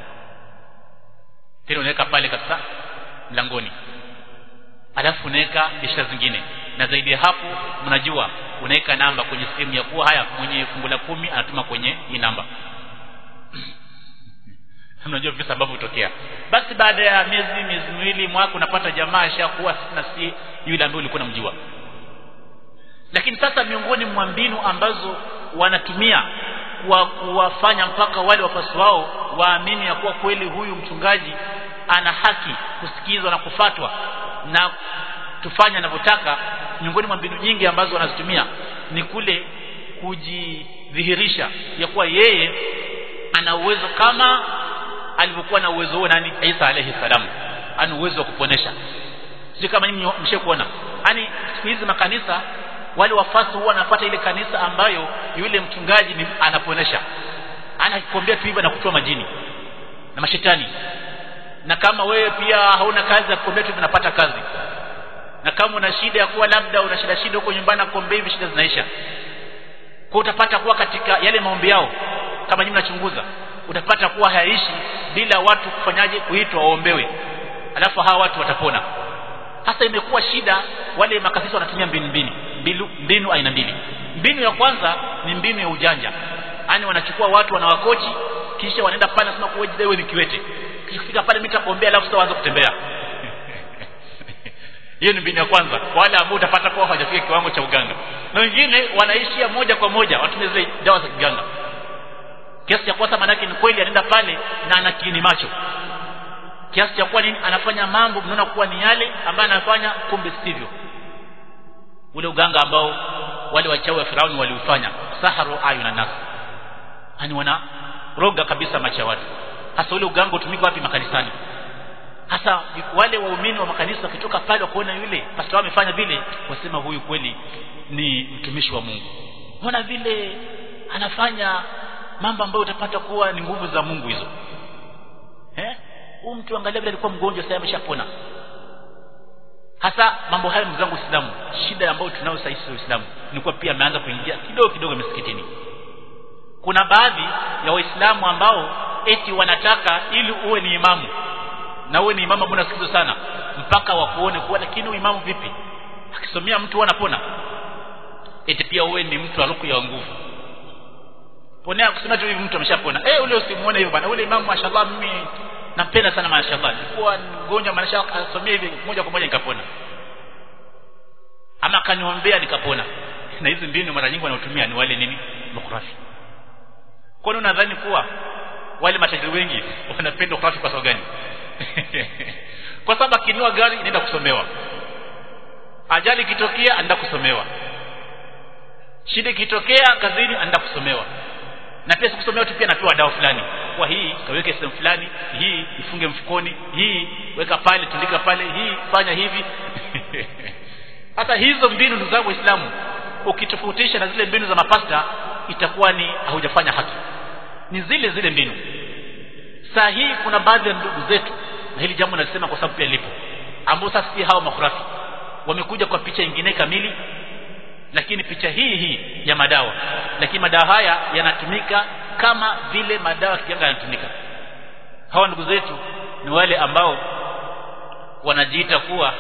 tena unaweka pale kabisa mlangoni alafu unaweka biashara zingine na zaidi ya hapo mnajua unaweka namba kwenye simu ya kuwa haya mwenye fungu la kumi anatuma kwenye hii namba mnajua visa ambavyo hutokea basi baada ya miezi miezi miwili mwaka unapata jamaa ashakuwa na si yule ambaye ulikuwa unamjua lakini sasa miongoni mwa mbinu ambazo wanatumia kwa kuwafanya mpaka wale wafasi wao waamini ya kuwa kweli huyu mchungaji ana haki kusikizwa na kufatwa na tufanye anavyotaka miongoni mwa mbinu nyingi ambazo wanazitumia ni kule kujidhihirisha ya kuwa yeye ana uwezo kama alivyokuwa na uwezo huo nani Isa alayhi salam ana uwezo wa kuponesha si kama nyinyi mshakuona yani siku hizi makanisa wale wafasi huwa wanafuata ile kanisa ambayo yule mchungaji ni anaponesha anakuambia tu hivyo na kutoa majini na mashetani na kama wewe pia hauna kazi ya kuombea tu unapata kazi na kama una shida ya kuwa labda una shida shida huko nyumbani kuombea hivi shida zinaisha kwa utapata kuwa katika yale maombi yao kama nyinyi mnachunguza utapata kuwa hayaishi bila watu kufanyaje kuitwa waombewe alafu hawa watu watapona hasa imekuwa shida wale makasisi wanatumia mbinu mbili mbinu, mbinu aina mbili mbinu ya kwanza ni mbinu ya ujanja yani wanachukua watu wanawakochi kisha wanaenda pale nasema kuwa wewe ni kiwete kisha kufika pale mimi nitakuombea alafu sasa waanze kutembea hiyo ni mbinu ya kwanza wale ambao utapata kuwa hawajafika kiwango cha uganga na wengine wanaishia moja kwa moja watumie zile dawa za kiganga kiasi cha kuwa manake ni kweli anaenda pale na ana kiini macho kiasi cha kuwa nini anafanya mambo mnaona kuwa ni yale ambayo anafanya kumbe sivyo ule uganga ambao wale wachawi wa Firauni waliufanya saharu ayuna nas yani wana roga kabisa macho ya watu hasa ule uganga utumika wapi makanisani hasa wale waumini wa makanisa wakitoka pale wakaona yule pastor amefanya vile wasema huyu kweli ni mtumishi wa Mungu mbona vile anafanya mambo ambayo utapata kuwa ni nguvu za Mungu hizo eh huyu mtu angalia vile alikuwa mgonjwa sasa ameshapona hasa mambo haya ndugu zangu Uislamu shida ambayo tunayo sasa hivi Uislamu ni kuwa pia ameanza kuingia kidogo kidogo misikitini kuna baadhi ya waislamu ambao eti wanataka ili uwe ni imamu na uwe ni imamu ambao unasikizwa sana mpaka wakuone kuwa lakini imamu vipi akisomea mtu anapona eti pia uwe ni mtu aluku ya nguvu ponea kusema tu hivi mtu ameshapona eh ule usimuone hivyo bana ule imamu mashallah mimi nampenda sana mashallah nilikuwa mgonjwa maana asomea hivi moja kwa moja nikapona ama kaniombea nikapona na hizi mbinu mara nyingi wanaotumia ni wale nini makhurafi kwani unadhani kuwa wale matajiri wengi wanapenda ukhurafi kwa sababu gani kwa sababu akinua gari inaenda kusomewa ajali ikitokea anaenda kusomewa shida ikitokea kazini anaenda kusomewa na pia sikusomewa tu pia napewa dawa fulani kwa hii kaweke sehemu fulani hii ifunge mfukoni hii weka pale tundika pale hii fanya hivi hata hizo mbinu ndugu zangu waislamu ukitofautisha na zile mbinu za mapasta itakuwa ni haujafanya haki ni zile zile mbinu saa hii kuna baadhi ya ndugu zetu na hili jambo nalisema kwa sababu pia lipo ambao sasa si hao makhurafi wamekuja kwa picha nyingine kamili lakini picha hii hii ya madawa lakini madawa haya yanatumika kama vile madawa kiganga yanatumika hawa ndugu zetu ni wale ambao wanajiita kuwa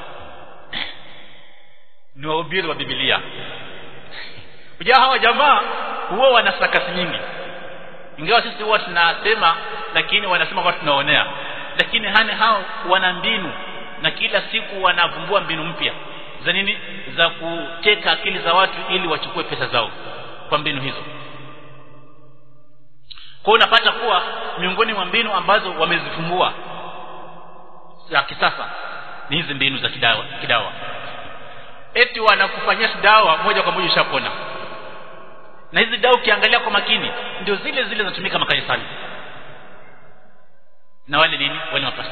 ni wahubiri wa Biblia Unajua hawa jamaa huwa wana sakasi nyingi ingawa sisi huwa tunasema lakini wanasema kwa tunaonea lakini hane hao wana mbinu na kila siku wanavumbua mbinu mpya za nini za kuteka akili za watu ili wachukue pesa zao kwa mbinu hizo kwa unapata kuwa miongoni mwa mbinu ambazo wamezifumbua za kisasa ni hizi mbinu za kidawa kidawa eti wanakufanyia dawa moja kwa moja ushapona na hizi dawa ukiangalia kwa makini ndio zile zile zinatumika makanisani na wale nini wale mapasta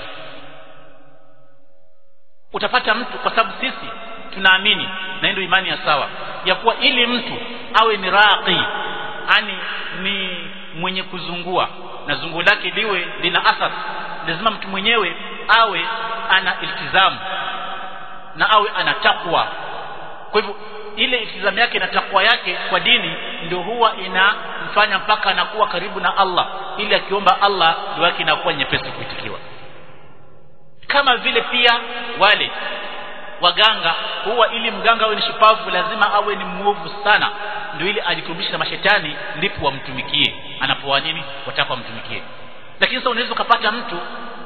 utapata mtu kwa sababu sisi tunaamini na ndio imani ya sawa ya kuwa ili mtu awe ni raqi ani ni mwenye kuzungua na zungu lake liwe lina athar lazima mtu mwenyewe awe ana iltizamu na awe ana takwa kwa hivyo ile iltizamu yake na takwa yake kwa dini ndio huwa inamfanya mpaka anakuwa karibu na Allah ili akiomba Allah dua yake inakuwa nyepesi kuitikiwa kama vile pia wale waganga huwa ili mganga awe ni shupavu lazima awe ni mwovu sana ndio ili ajikurubishe na mashetani ndipo wamtumikie anapowa nini wataka wamtumikie lakini sasa unaweza ukapata mtu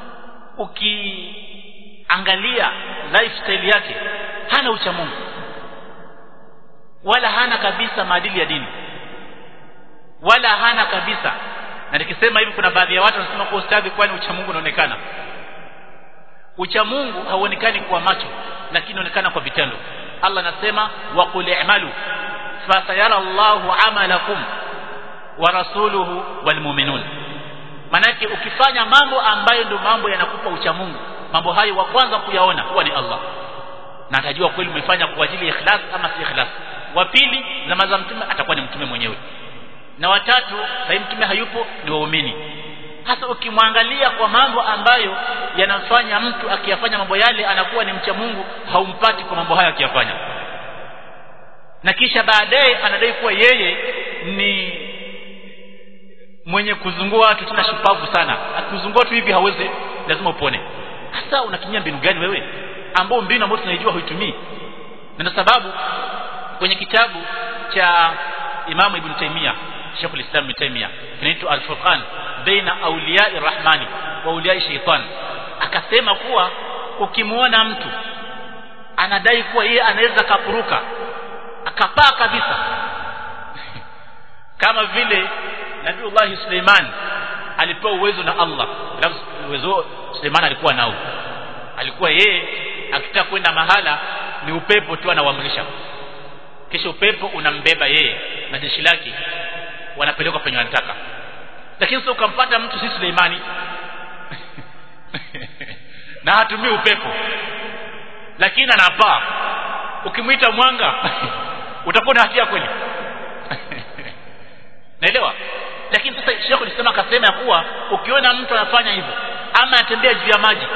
ukiangalia lifestyle yake hana ucha Mungu wala hana kabisa maadili ya dini wala hana kabisa na nikisema hivi kuna baadhi ya watu wanasema kwa ustadhi kwani ucha Mungu unaonekana ucha Mungu hauonekani kwa macho lakini unaonekana kwa vitendo Allah anasema wa qul i'malu fasayara Allahu amalakum wa rasuluhu walmu'minun manake ukifanya mambo ambayo ndio mambo yanakupa ucha Mungu mambo hayo wa kwanza kuyaona huwa ni Allah na atajua kweli umefanya kwa ajili ya ikhlas ama si ikhlas wa pili zama za mtume atakuwa ni mtume mwenyewe na watatu sasa mtume hayupo ni waumini hasa ukimwangalia kwa mambo ambayo yanamfanya mtu akiyafanya mambo yale anakuwa ni mcha Mungu haumpati kwa mambo hayo akiyafanya na kisha baadaye anadai kuwa yeye ni mwenye kuzungua watu tena shupavu sana akizungua tu hivi hawezi lazima upone hasa unatumia mbinu gani wewe ambao mbinu ambayo tunaijua huitumii na ndio sababu kwenye kitabu cha Imam Ibn Taymiyyah Sheikh al-Islam Ibn Taymiyyah kinaitwa Al-Furqan baina awliya'i rahmani wa awliya'i shaitan akasema kuwa ukimwona mtu anadai kuwa yeye anaweza kapuruka akapaa kabisa kama vile Nabiullah Suleiman alipewa uwezo na Allah uwezo Suleiman alikuwa nao alikuwa yeye akitaka kwenda mahala ni upepo tu anawaamrisha kisha upepo unambeba yeye na jeshi lake wanapelekwa penye wanataka lakini sio ukampata mtu si Suleimani na hatumii upepo lakini anapaa ukimwita mwanga utakuwa na hatia kweli naelewa lakini sasa Sheikh alisema akasema ya kuwa ukiona mtu anafanya hivyo ama anatembea juu ya maji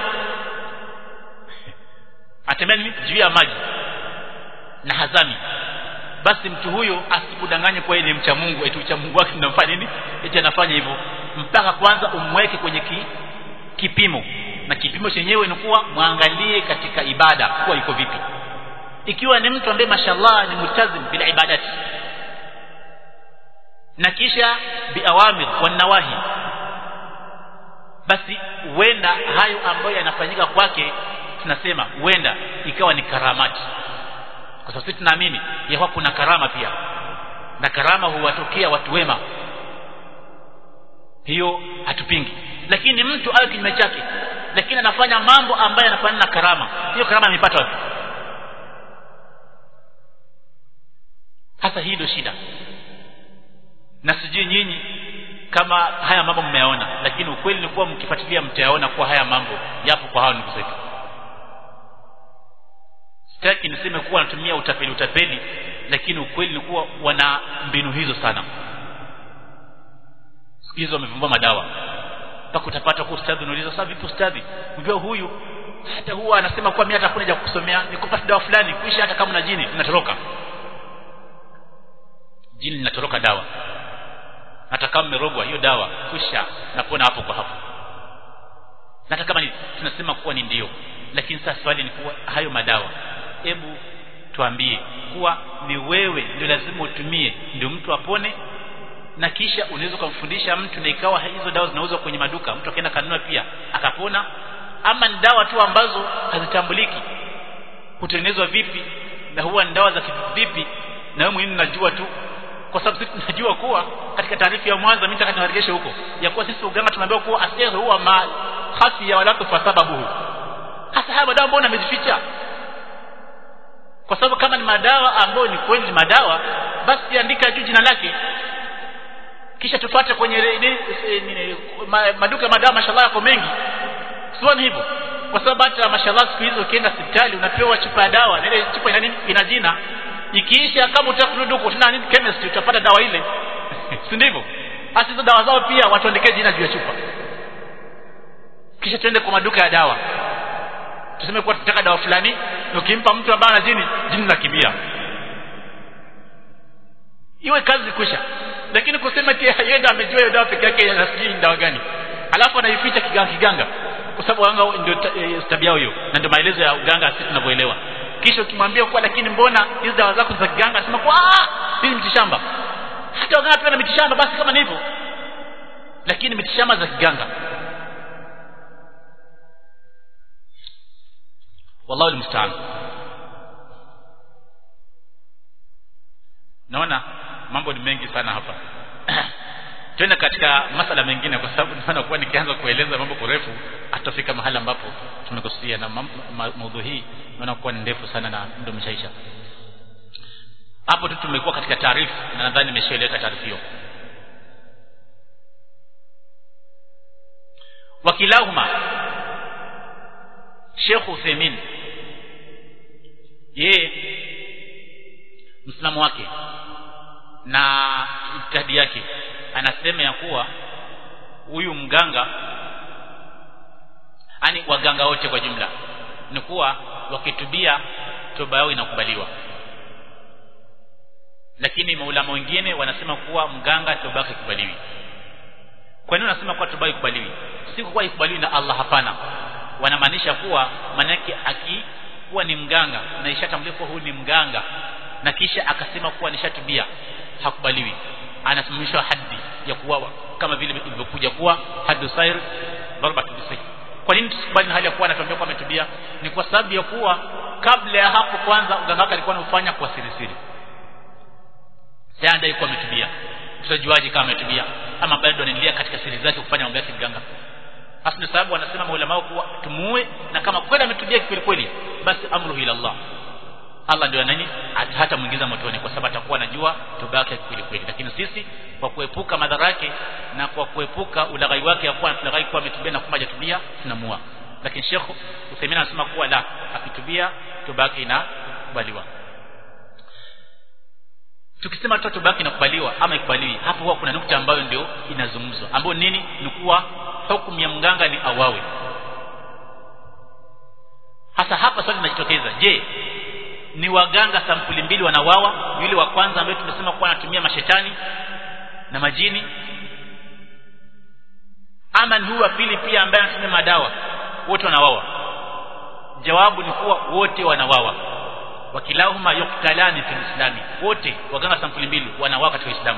atembea nini juu ya maji na hazami basi mtu huyo asikudanganye kwa yeye ni mcha Mungu eti ucha Mungu wake unamfanya nini eti anafanya hivyo mpaka kwanza umweke kwenye ki, kipimo na kipimo chenyewe ni kuwa mwangalie katika ibada kuwa iko vipi ikiwa ni mtu ambaye mashallah ni multazim bila ibadati na kisha biawamir wan nawahi basi huenda hayo ambayo yanafanyika kwake tunasema huenda ikawa ni karamati kwa sababu sisi tunaamini ya kuwa kuna karama pia na karama huwatokea watu wema hiyo hatupingi lakini mtu awe kinyume chake lakini anafanya mambo ambayo yanafanana na karama hiyo karama amepata wapi hasa hii ndio shida na sijui nyinyi kama haya mambo mmeyaona lakini ukweli ni kuwa mkifuatilia mtayaona kuwa haya mambo yapo kwa hao ndugu zetu sitaki niseme kuwa wanatumia utapeli utapeli lakini ukweli ni kuwa wana mbinu hizo sana siku hizo wamevumbua madawa mpaka utapata kwa ustadhi unauliza sasa vipi ustadhi mbio huyu hata huwa anasema kuwa mimi hata hakuna haja kusomea nikupata dawa fulani kuisha hata kama na jini linatoroka jini linatoroka dawa hata kama mmerogwa hiyo dawa kisha napona hapo kwa hapo hata kama ni, tunasema kuwa ni ndio lakini sasa swali ni kuwa hayo madawa hebu tuambie kuwa ni wewe ndio lazima utumie ndio mtu apone na kisha unaweza kumfundisha mtu na ikawa hizo dawa zinauzwa kwenye maduka mtu akaenda kanunua pia akapona ama ni dawa tu ambazo hazitambuliki hutengenezwa vipi na huwa ni dawa za vipi na wewe mwenyewe unajua tu kwa sababu sisi tunajua kuwa katika taarifa ya mwanzo mimi nataka niwarejeshe huko ya kuwa sisi uganga tunaambiwa kuwa asiri huwa ma khasi ya wala kwa sababu hasa haya madawa mbona amezificha kwa sababu kama ni madawa ambayo ni kweli ni madawa basi andika juu jina lake kisha tupate kwenye ni, ni, ma, maduka madawa mashallah yako mengi sio hivyo kwa sababu hata mashallah siku hizo ukienda hospitali unapewa chupa ya dawa na ile chupa ina nini ina jina ikiisha kama utakurudi huko tena nini chemist utapata dawa ile si ndivyo hasa hizo dawa zao pia watuandike jina juu ya chupa kisha tuende kwa maduka ya dawa tuseme kuwa tunataka dawa fulani na ukimpa mtu ambaye ana jini jini linakimbia iwe kazi kwisha lakini kusema eti yeye ndo amejua hiyo dawa peke yake anasijui ni dawa gani alafu anaificha kiganga kiganga kwa sababu wanga ndio tabia yao hiyo na ndio maelezo ya uganga sisi tunavyoelewa kisha ukimwambia kwa lakini mbona hizo dawa zako za kiganga anasema kwa hii ni mitishamba hata waganga pia na mitishamba basi kama ni hivyo lakini mitishamba za kiganga wallahu almusta'an naona mambo ni mengi sana hapa twende katika masala mengine kwa sababu naona kuwa nikianza kueleza mambo kurefu atafika mahali ambapo tumekusia na maudhui hii naona kuwa ni ndefu sana na muda umeshaisha hapo tu tumekuwa katika taarifa na nadhani nimeshaeleka taarifa hiyo wakilahuma Sheikh Uthaymeen yeye msimamo wake na itikadi yake anasema ya kuwa huyu mganga yani waganga wote kwa jumla ni kuwa wakitubia toba yao inakubaliwa lakini maulama wengine wanasema kuwa mganga toba yake ikubaliwi kwa nini wanasema kuwa toba ikubaliwi si kuwa ikubaliwi na Allah hapana wanamaanisha kuwa manake akikuwa ni mganga na ishatambuliwa kuwa huyu ni mganga na kisha akasema kuwa nishatubia hakubaliwi anasimamishwa haddi ya kuuawa kama vile ilivyokuja kuwa haddu sair darbat bisayf kwa nini tusikubali na hali ya kuwa anatuambia kuwa ametubia ni kwa sababu ya kuwa kabla ya hapo kwanza uganga wake alikuwa anafanya kwa siri siri sasa ndio alikuwa ametubia tutajuaje kama ametubia ama bado anaendelea katika siri zake kufanya mambo yake mganga hasa ndio sababu wanasema maulama kuwa tumuue na kama kweli ametubia kweli kweli basi amruhu ila Allah Allah ndio nani hata muingiza motoni kwa sababu atakuwa anajua toba yake kweli kweli lakini sisi kwa kuepuka madhara yake na kwa kuepuka ulaghai wake ya kuwa ulaghai kuwa ametubia na kumbe hajatubia tunamua lakini Sheikh Uthaymeen anasema kuwa la akitubia toba yake inakubaliwa tukisema tu toba yake inakubaliwa ama ikubaliwi hapo huwa kuna nukta ambayo ndio inazungumzwa ambayo nini ni kuwa hukumu ya mganga ni awawe hasa hapa swali linajitokeza je ni waganga sampuli mbili wanawawa yule wa kwanza ambaye tumesema kuwa anatumia mashetani na majini ama ni huyu wa pili pia ambaye anatumia madawa wote wanawawa jawabu ni kuwa wote wanawawa wakilahuma yuktalani fil islami wote waganga sampuli mbili wanawawa katika Uislamu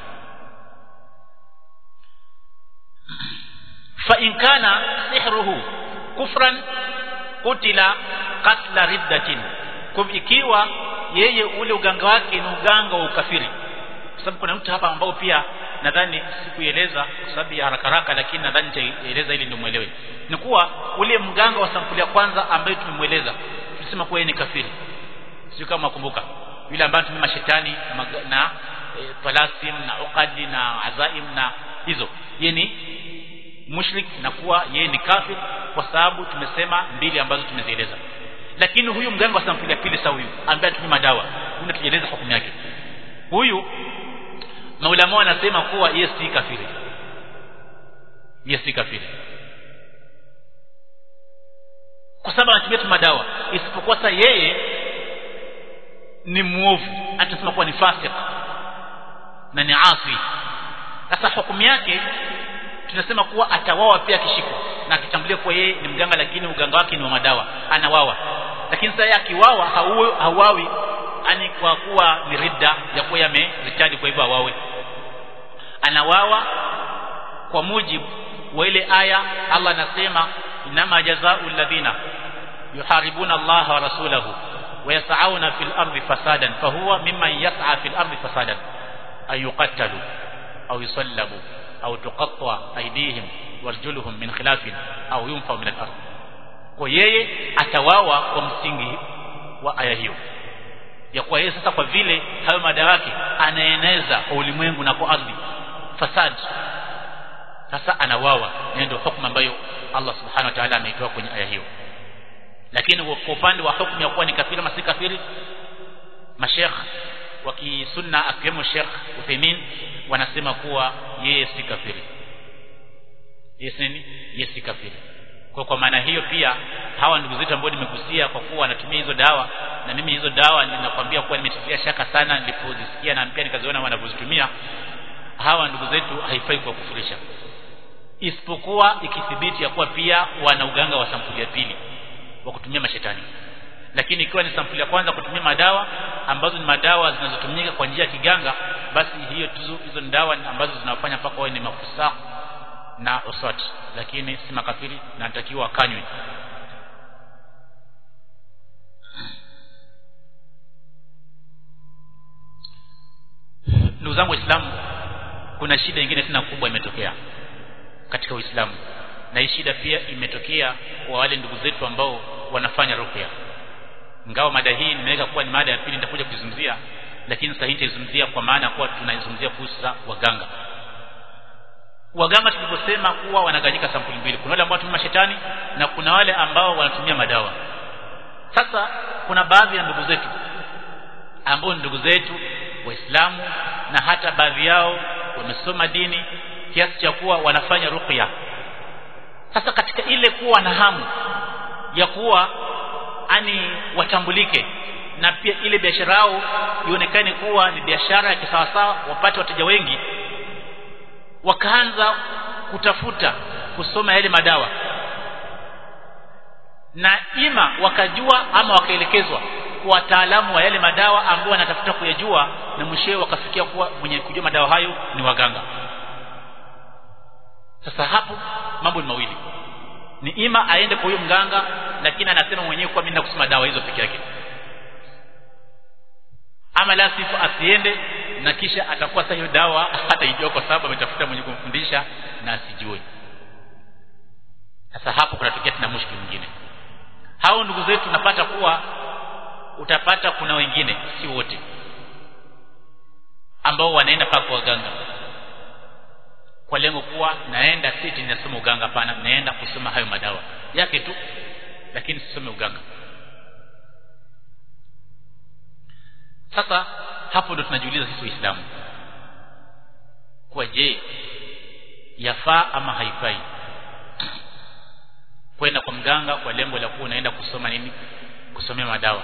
fa in kana sihruhu kufran kutila katla riddatin kwa ikiwa yeye ule uganga wake ni uganga wa ukafiri kwa sababu kuna mtu hapa ambao pia nadhani sikueleza kwa sababu ya haraka haraka lakini nadhani nitaeleza ili ndio muelewe ni kuwa ule mganga wa sampuli ya kwanza ambaye tumemweleza tulisema kuwa yeye ni kafiri sio kama makumbuka yule ambaye tumia mashetani na e, talasim na uqadi na azaim na hizo yeye ni mushrik na kuwa yeye ni kafir kwa sababu tumesema mbili ambazo tumezieleza lakini huyu mganga wa sampuli ya pili sawa huyu ambaye atumia madawa huyu tujeleza hukumu yake huyu maulama wanasema kuwa yeye si kafiri yeye si kafiri kwa sababu anatumia tu madawa isipokuwa sasa yeye ni muovu atasema kuwa ni fasik na ni asi sasa hukumu yake tunasema kuwa atawawa pia akishikwa na akitambulia kuwa yeye ni mganga lakini uganga wake ni wa madawa anawawa lakini sasa akiwawa hawawi ani kwa kuwa ni ridda ya kuwa yameritadi kwa hivyo awawe anawawa kwa mujibu wa ile aya Allah anasema inama jazaa'u alladhina yuharibuna Allah wa rasulahu wa yas'auna fil ardi fasadan fahuwa mimman yas'a fil ardi fasadan ay yuqattalu aw yusallabu aw tuqatta aydihim warjuluhum min khilafin aw yunfa min al-ard kwa yeye atawawa kwa msingi wa aya hiyo ya kuwa yeye sasa kwa vile hayo mada yake anaeneza kwa ulimwengu na kwa ardhi fasad sasa anawawa ndio hukumu ambayo Allah subhanahu wa ta'ala ameitoa kwenye aya hiyo lakini kwa upande wa hukumu ya kuwa ni kafiri ama si kafiri mashekh wa kisunna akiwemo Sheikh Uthaymeen wanasema kuwa yeye si kafiri yeye si nini yeye si kafiri kwa kwa maana hiyo pia hawa ndugu zetu ambao nimegusia kwa kuwa wanatumia hizo dawa na mimi hizo dawa ninakwambia kuwa nimetilia shaka sana nilipozisikia na pia nikaziona wanavyozitumia hawa ndugu zetu haifai kwa kufurisha isipokuwa ikithibiti ya kuwa pia wana uganga wa sampuli ya pili wa kutumia mashetani lakini ikiwa ni sampuli ya kwanza kutumia madawa ambazo ni madawa zinazotumika kwa njia ya kiganga basi hiyo tuzo hizo ni dawa ambazo zinawafanya mpaka wawe ni mafusa na uswat lakini si makafiri na anatakiwa akanywe ndugu zangu waislamu kuna shida nyingine tena kubwa imetokea katika uislamu na hii shida pia imetokea kwa wale ndugu zetu ambao wanafanya ruqya ingawa mada hii nimeweka kuwa ni mada ya pili nitakuja kuizungumzia lakini sasa hii nitaizungumzia kwa maana kuwa tunaizungumzia kuhusu waganga waganga tulivyosema kuwa wanaganyika sampuli mbili kuna wale ambao wanatumia shetani na kuna wale ambao wanatumia madawa sasa kuna baadhi ya ndugu zetu ambao ni ndugu zetu waislamu na hata baadhi yao wamesoma dini kiasi cha kuwa wanafanya ruqya sasa katika ile kuwa na hamu ya kuwa ani watambulike na pia ile biashara yao ionekane kuwa ni biashara ya kisawasawa wapate wateja wengi wakaanza kutafuta kusoma yale madawa na ima wakajua ama wakaelekezwa kwa wataalamu wa yale madawa ambao wanatafuta kuyajua na mwishowe wakafikia kuwa mwenye kujua madawa hayo ni waganga sasa hapo mambo ni mawili ni ima aende kwa huyo mganga lakini anasema mwenyewe kwa mimi nakusoma dawa hizo peke yake ama la sifu asiende na kisha atakuwa sasa hiyo dawa hataijua kwa sababu ametafuta mwenye kumfundisha na asijue sasa hapo kunatokea tena mushkili mwingine hao ndugu zetu tunapata kuwa utapata kuna wengine si wote ambao wanaenda paka kwa waganga kwa lengo kuwa naenda siti ninasoma uganga hapana naenda kusoma hayo madawa yake tu lakini sisome uganga sasa hapo ndo tunajiuliza sisi waislamu kwa je yafaa ama haifai kwenda kwa mganga kwa lengo la kuwa unaenda kusoma nini kusomea madawa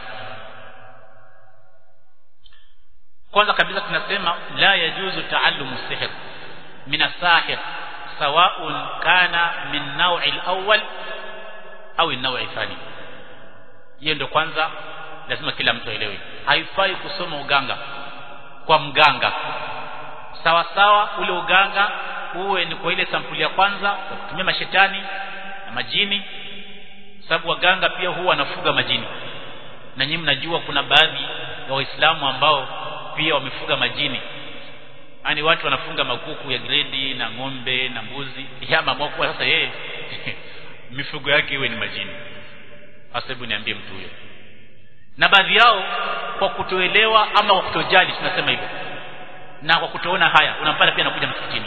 kwanza kabisa tunasema la yajuzu taallumu sihr min asahir sawaun kana min nawi alawwal au an-nawi thani hiyo ndio kwanza lazima kila mtu aelewe haifai kusoma uganga kwa mganga sawa sawa ule uganga uwe ni kwa ile sampuli ya kwanza kwa kutumia mashetani na majini sababu waganga pia huwa wanafuga majini na nyinyi mnajua kuna baadhi ya waislamu ambao pia wamefuga majini yani watu wanafunga makuku ya gredi na ng'ombe na mbuzi yama kwa sasa yeye mifugo yake iwe ni majini hasa hebu niambie mtu huyo na baadhi yao kwa kutoelewa ama kwa kutojali tunasema hivyo na kwa kutoona haya unampata pia anakuja msikitini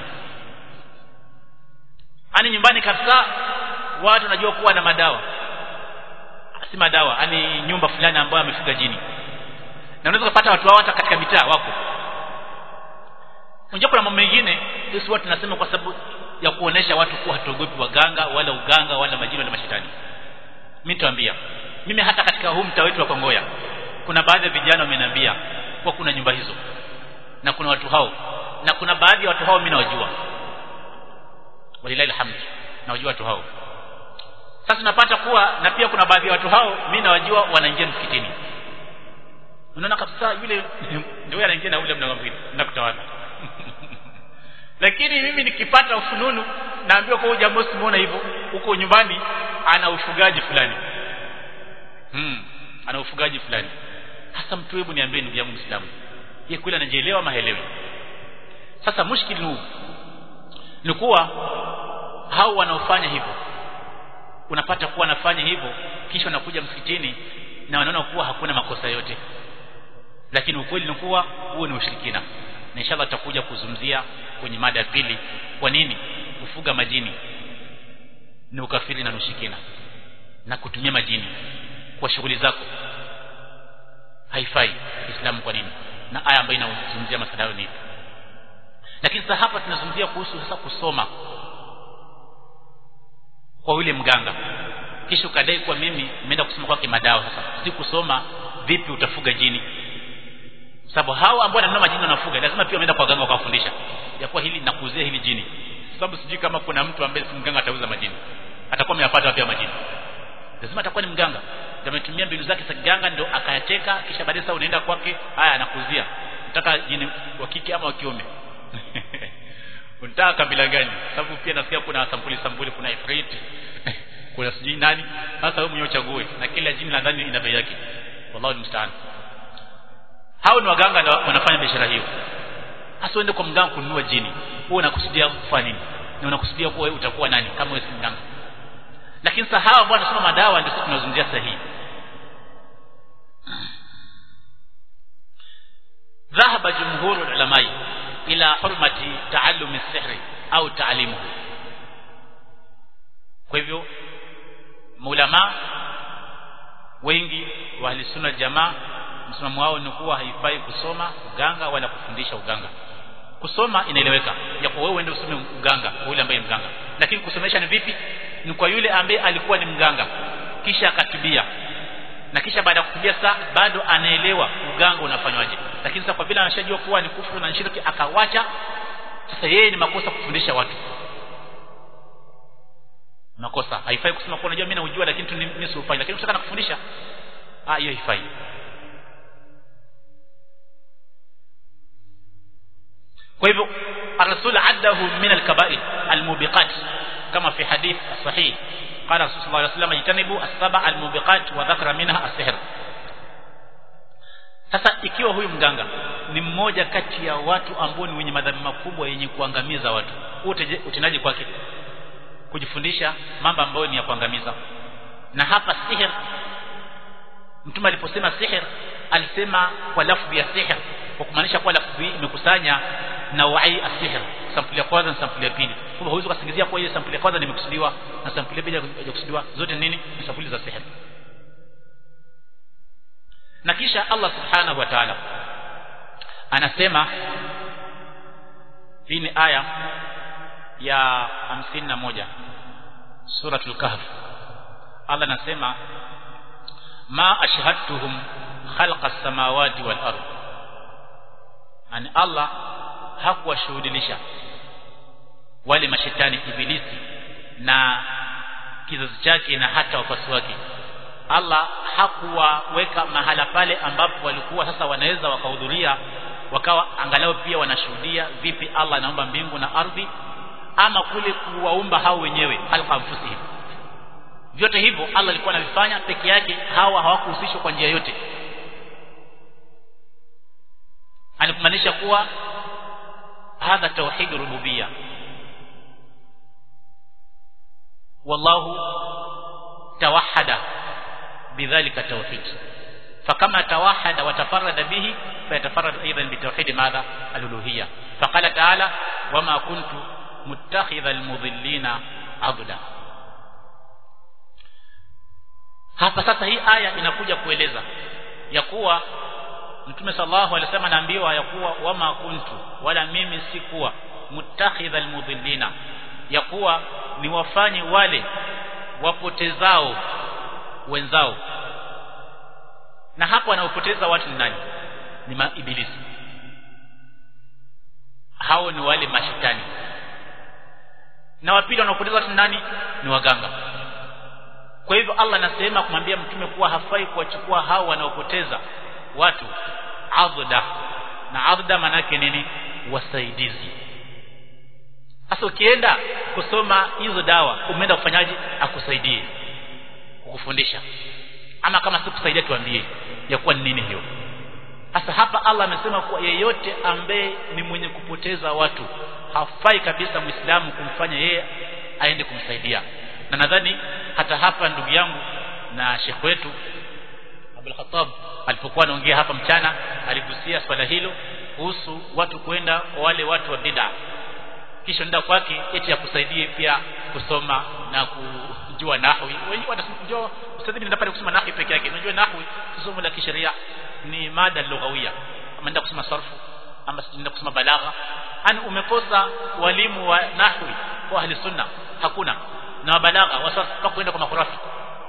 ani nyumbani kabisa watu wanajua kuwa na madawa si madawa ani nyumba fulani ambayo amefuga jini na unaweza kupata watu hao hata katika mitaa wako unajua kuna mambo mengine sisi watu tunasema kwa sababu ya kuonesha watu kuwa hatuogopi waganga wala uganga wala majini wala mashetani mimi nitawaambia mimi hata katika huu mtaa wetu wa Kongoya kuna baadhi ya vijana wameniambia kwa kuna nyumba hizo na kuna watu hao na kuna baadhi ya watu hao mimi nawajua walilahi alhamd nawajua watu hao sasa tunapata kuwa na pia kuna baadhi ya watu hao mimi nawajua wanaingia msikitini unaona kabisa yule ndio anaingia na ule mlango mwingine nakutawala lakini mimi nikipata ufununu naambiwa kwa jambo simuona hivyo huko nyumbani ana ufugaji fulani hmm, ana ufugaji fulani hasa mtu hebu niambie ndugu yangu Muislamu yeye kweli anajielewa ama haelewi sasa mushkili huu ni kuwa hao wanaofanya hivyo unapata kuwa wanafanya hivyo kisha wanakuja msikitini na wanaona kuwa hakuna makosa yote lakini ukweli ni kuwa huo ni ushirikina na inshallah tutakuja kuzungumzia kwenye mada ya pili kwa nini kufuga majini ni ukafiri na ushirikina na kutumia majini kwa shughuli zako haifai Uislamu kwa nini na aya ambayo inazungumzia masuala hayo ni lakini sasa hapa tunazungumzia kuhusu sasa kusoma kwa yule mganga kisha ukadai kwa mimi nimeenda kusoma kwake madawa sasa si kusoma vipi utafuga jini sababu hao ambao wananunua majini wanafuga lazima pia wameenda kwa waganga wakawafundisha ya kuwa hili nakuzia hili jini sababu sijui kama kuna mtu ambaye si mganga atauza majini atakuwa ameyapata pia majini lazima atakuwa ni mganga ametumia mbinu zake za kiganga ndio akayateka kisha baadaye sasa unaenda kwake haya anakuzia nataka jini wa kike ama wa kiume unataka kabila gani sababu pia nasikia kuna sampuli sampuli kuna ifrit kuna sijui nani sasa wewe mwenyewe uchague na kila jina nadhani ina bei yake wallahu musta'an hao ni waganga na wanafanya biashara hiyo hasa uende kwa mganga kununua jini wewe unakusudia kufanya nini na unakusudia kuwa wewe utakuwa nani kama wewe si mganga lakini sasa hawa ambao wanasoma madawa ndio tunazungumzia sahihi ذهب جمهور العلماء إلى حرمة تعلم السحر أو تعليمه kwa hivyo maulama wengi wa ahlisunna jamaa msimamo wao ni kuwa haifai kusoma uganga wala kufundisha uganga kusoma inaeleweka japo wewe uende usome uganga kwa yule ambaye mganga lakini kusomesha ni vipi ni kwa yule ambaye alikuwa ni mganga kisha akatubia na kisha baada ya kutubia saa bado anaelewa uganga unafanywaje lakini sasa kwa vile anashajua kuwa ni kufuru na shirki akawacha sasa yeye ni makosa kufundisha watu makosa haifai kusema kwa unajua mimi naujua lakini tu mimi siufanye lakini ukitaka kufundisha ah hiyo haifai kwa hivyo الرسول عده من الكبائر الموبقات كما في حديث صحيح قال الرسول صلى الله عليه وسلم اجتنبوا السبع الموبقات وذكر منها السحر sasa ikiwa huyu mganga ni mmoja kati ya watu ambao ni wenye madhambi makubwa yenye kuangamiza watu utendaji kwake kujifundisha mambo ambayo ni ya kuangamiza na hapa sihir mtume aliposema sihir alisema kwa lafzi ya sihir kwa kumaanisha kwa lafzi imekusanya nawai asihir sampuli ya kwanza na sampuli ya pili kwa huwezi kusingizia kwa hiyo sampuli ya kwanza nimekusudiwa na sampuli ya pili haijakusudiwa zote nini ni sampuli za sihir na kisha Allah subhanahu wa ta'ala anasema hii ni aya ya 51 suratul kahf Allah anasema ma ashhadtuhum khalqa samawati wal ard ani Allah hakuwashuhudilisha wale mashetani ibilisi na kizazi chake na hata wafasi wake Allah hakuwaweka mahala pale ambapo walikuwa sasa wanaweza wakahudhuria wakawa angalau pia wanashuhudia vipi Allah anaumba mbingu na ardhi ama kule kuwaumba hao wenyewe halqa anfusihim vyote hivyo Allah alikuwa anavifanya peke yake hawa hawakuhusishwa kwa njia yote anakumaanisha kuwa hadha tauhid rububiyya wallahu tawahada bidhalika tauhid فكما توحد وتفرد به فيتفرد ايضا بتوحيد ماذا الالوهيه فقال تعالى وما كنت متخذ المضلين عضدا hapa sasa hii aya inakuja kueleza ya kuwa mtume sallallahu alaihi wasallam anaambiwa ya kuwa wama kuntu wala mimi sikuwa mutakhidha almudhillina ya kuwa ni wafanye wale wapotezao wenzao na hapo wanaopoteza watu ni nani ni maibilisi hao ni wale mashetani na wapili wanaopoteza watu ni nani ni waganga kwa hivyo Allah anasema kumwambia mtume kuwa hafai kuwachukua hao wanaopoteza watu adda na adda manake nini wasaidizi sasa ukienda kusoma hizo dawa umeenda kufanyaje akusaidie kukufundisha ama kama si kusaidia tuambie ya kuwa ni nini hiyo sasa hapa Allah amesema kuwa yeyote ambaye ni mwenye kupoteza watu hafai kabisa muislamu kumfanya yeye aende kumsaidia na nadhani hata hapa ndugu yangu na shekh wetu Abdul Khattab alipokuwa anaongea hapa mchana aligusia swala hilo kuhusu watu kwenda kwa wale watu wa bid'a kisha nenda kwake eti akusaidie pia kusoma na kujua nahwi wengi wanasema ustadhi nenda pale kusoma nahwi peke yake unajua nahwi somo la kisheria ni mada lughawia ama nenda kusoma sarfu ama nenda kusoma balagha yani umekosa walimu wa nahwi kwa ahli sunna hakuna na balagha wasasa kwenda kwa makhurafi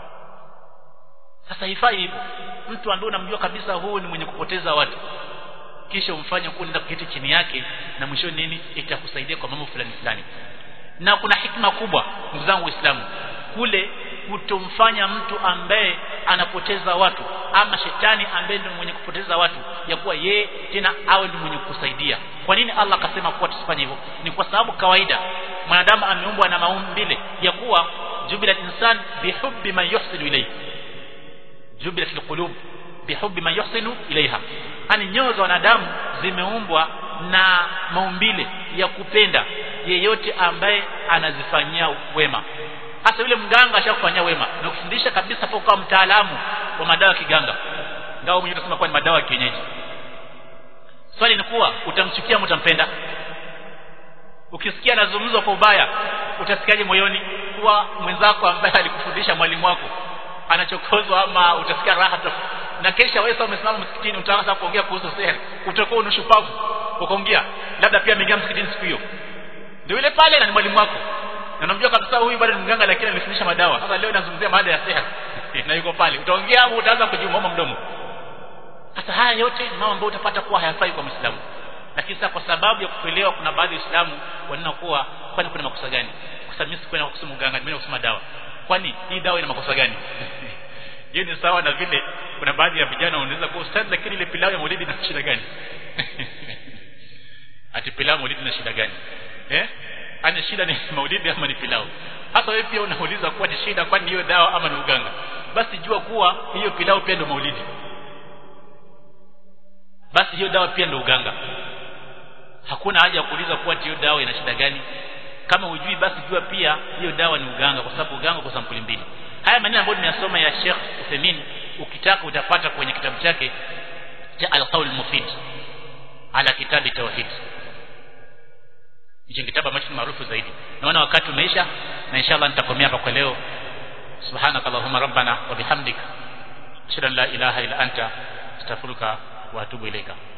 sasa hifai hivyo mtu ambaye unamjua kabisa huu ni mwenye kupoteza watu kisha umfanye kuwa nenda kuketi chini yake na mwisho nini itakusaidia kwa mambo fulani fulani na kuna hikma kubwa ndugu zangu waislamu kule kutomfanya mtu ambaye anapoteza watu ama shetani ambaye ndio mwenye kupoteza watu ya kuwa yeye tena awe ndio mwenye kusaidia kwa nini Allah akasema kuwa tusifanye hivyo ni kwa sababu kawaida mwanadamu ameumbwa na maumbile ya kuwa jubila insan bihubbi man yuhsinu ilayhi jubila fil qulub bihubbi man yuhsinu ilaiha yani nyoyo za wanadamu zimeumbwa na maumbile ya kupenda yeyote ambaye anazifanyia wema hasa yule mganga ashakufanyia wema na kufundisha kabisa kwa kuwa mtaalamu wa madawa ya kiganga ngao mwenyewe tunasema kwa ni madawa ya kienyeji swali ni kuwa utamchukia au utampenda ukisikia anazungumzwa kwa ubaya utasikiaje moyoni kuwa mwenzako ambaye alikufundisha mwalimu wako anachokozwa ama utasikia raha na kesha wewe umesimama msikitini utaanza kuongea kuhusu sihiri utakuwa unashupavu ukaongea labda pia ameingia msikitini siku hiyo ndio yule pale na ni mwalimu wako na unamjua kabisa huyu bado ni mganga lakini alifundisha madawa sasa leo nazungumzia mada ya sihiri na yuko pale utaongea au utaanza kujumoma mdomo sasa haya yote ni mambo ambayo utapata kuwa hayafai kwa Muislamu lakini sasa kwa sababu ya kuelewa kuna baadhi ya Waislamu wanaona kuwa kwani kuna makosa gani kwa sababu mimi sikwenda kusoma mganga nimeenda kusoma dawa kwani hii dawa ina makosa gani hiyo ni sawa na vile kuna baadhi ya vijana wanaweza kuwa ustadhi lakini ile pilau ya maulidi ina shida gani ati pilau maulidi ina shida gani eh ana shida ni maulidi ama ni pilau hasa wewe pia unauliza kuwa ni shida kwani hiyo dawa ama ni uganga basi jua kuwa hiyo pilau pia ndio maulidi basi hiyo dawa pia ndio uganga hakuna haja ya kuuliza kuwa hiyo dawa ina shida gani kama hujui basi jua pia hiyo dawa ni uganga kwa sababu uganga kwa sampuli mbili haya maneno ambayo nimeyasoma ya Sheikh Uthaymeen ukitaka utapata kwenye kitabu chake cha Al-Qawl Mufid ala kitabi tauhid hicho kitabu ambacho ni maarufu zaidi naona wakati umeisha na inshallah nitakomea hapa kwa leo subhanakallahumma rabbana wa bihamdika ashhadu an la ilaha illa anta astaghfiruka wa atubu ilaika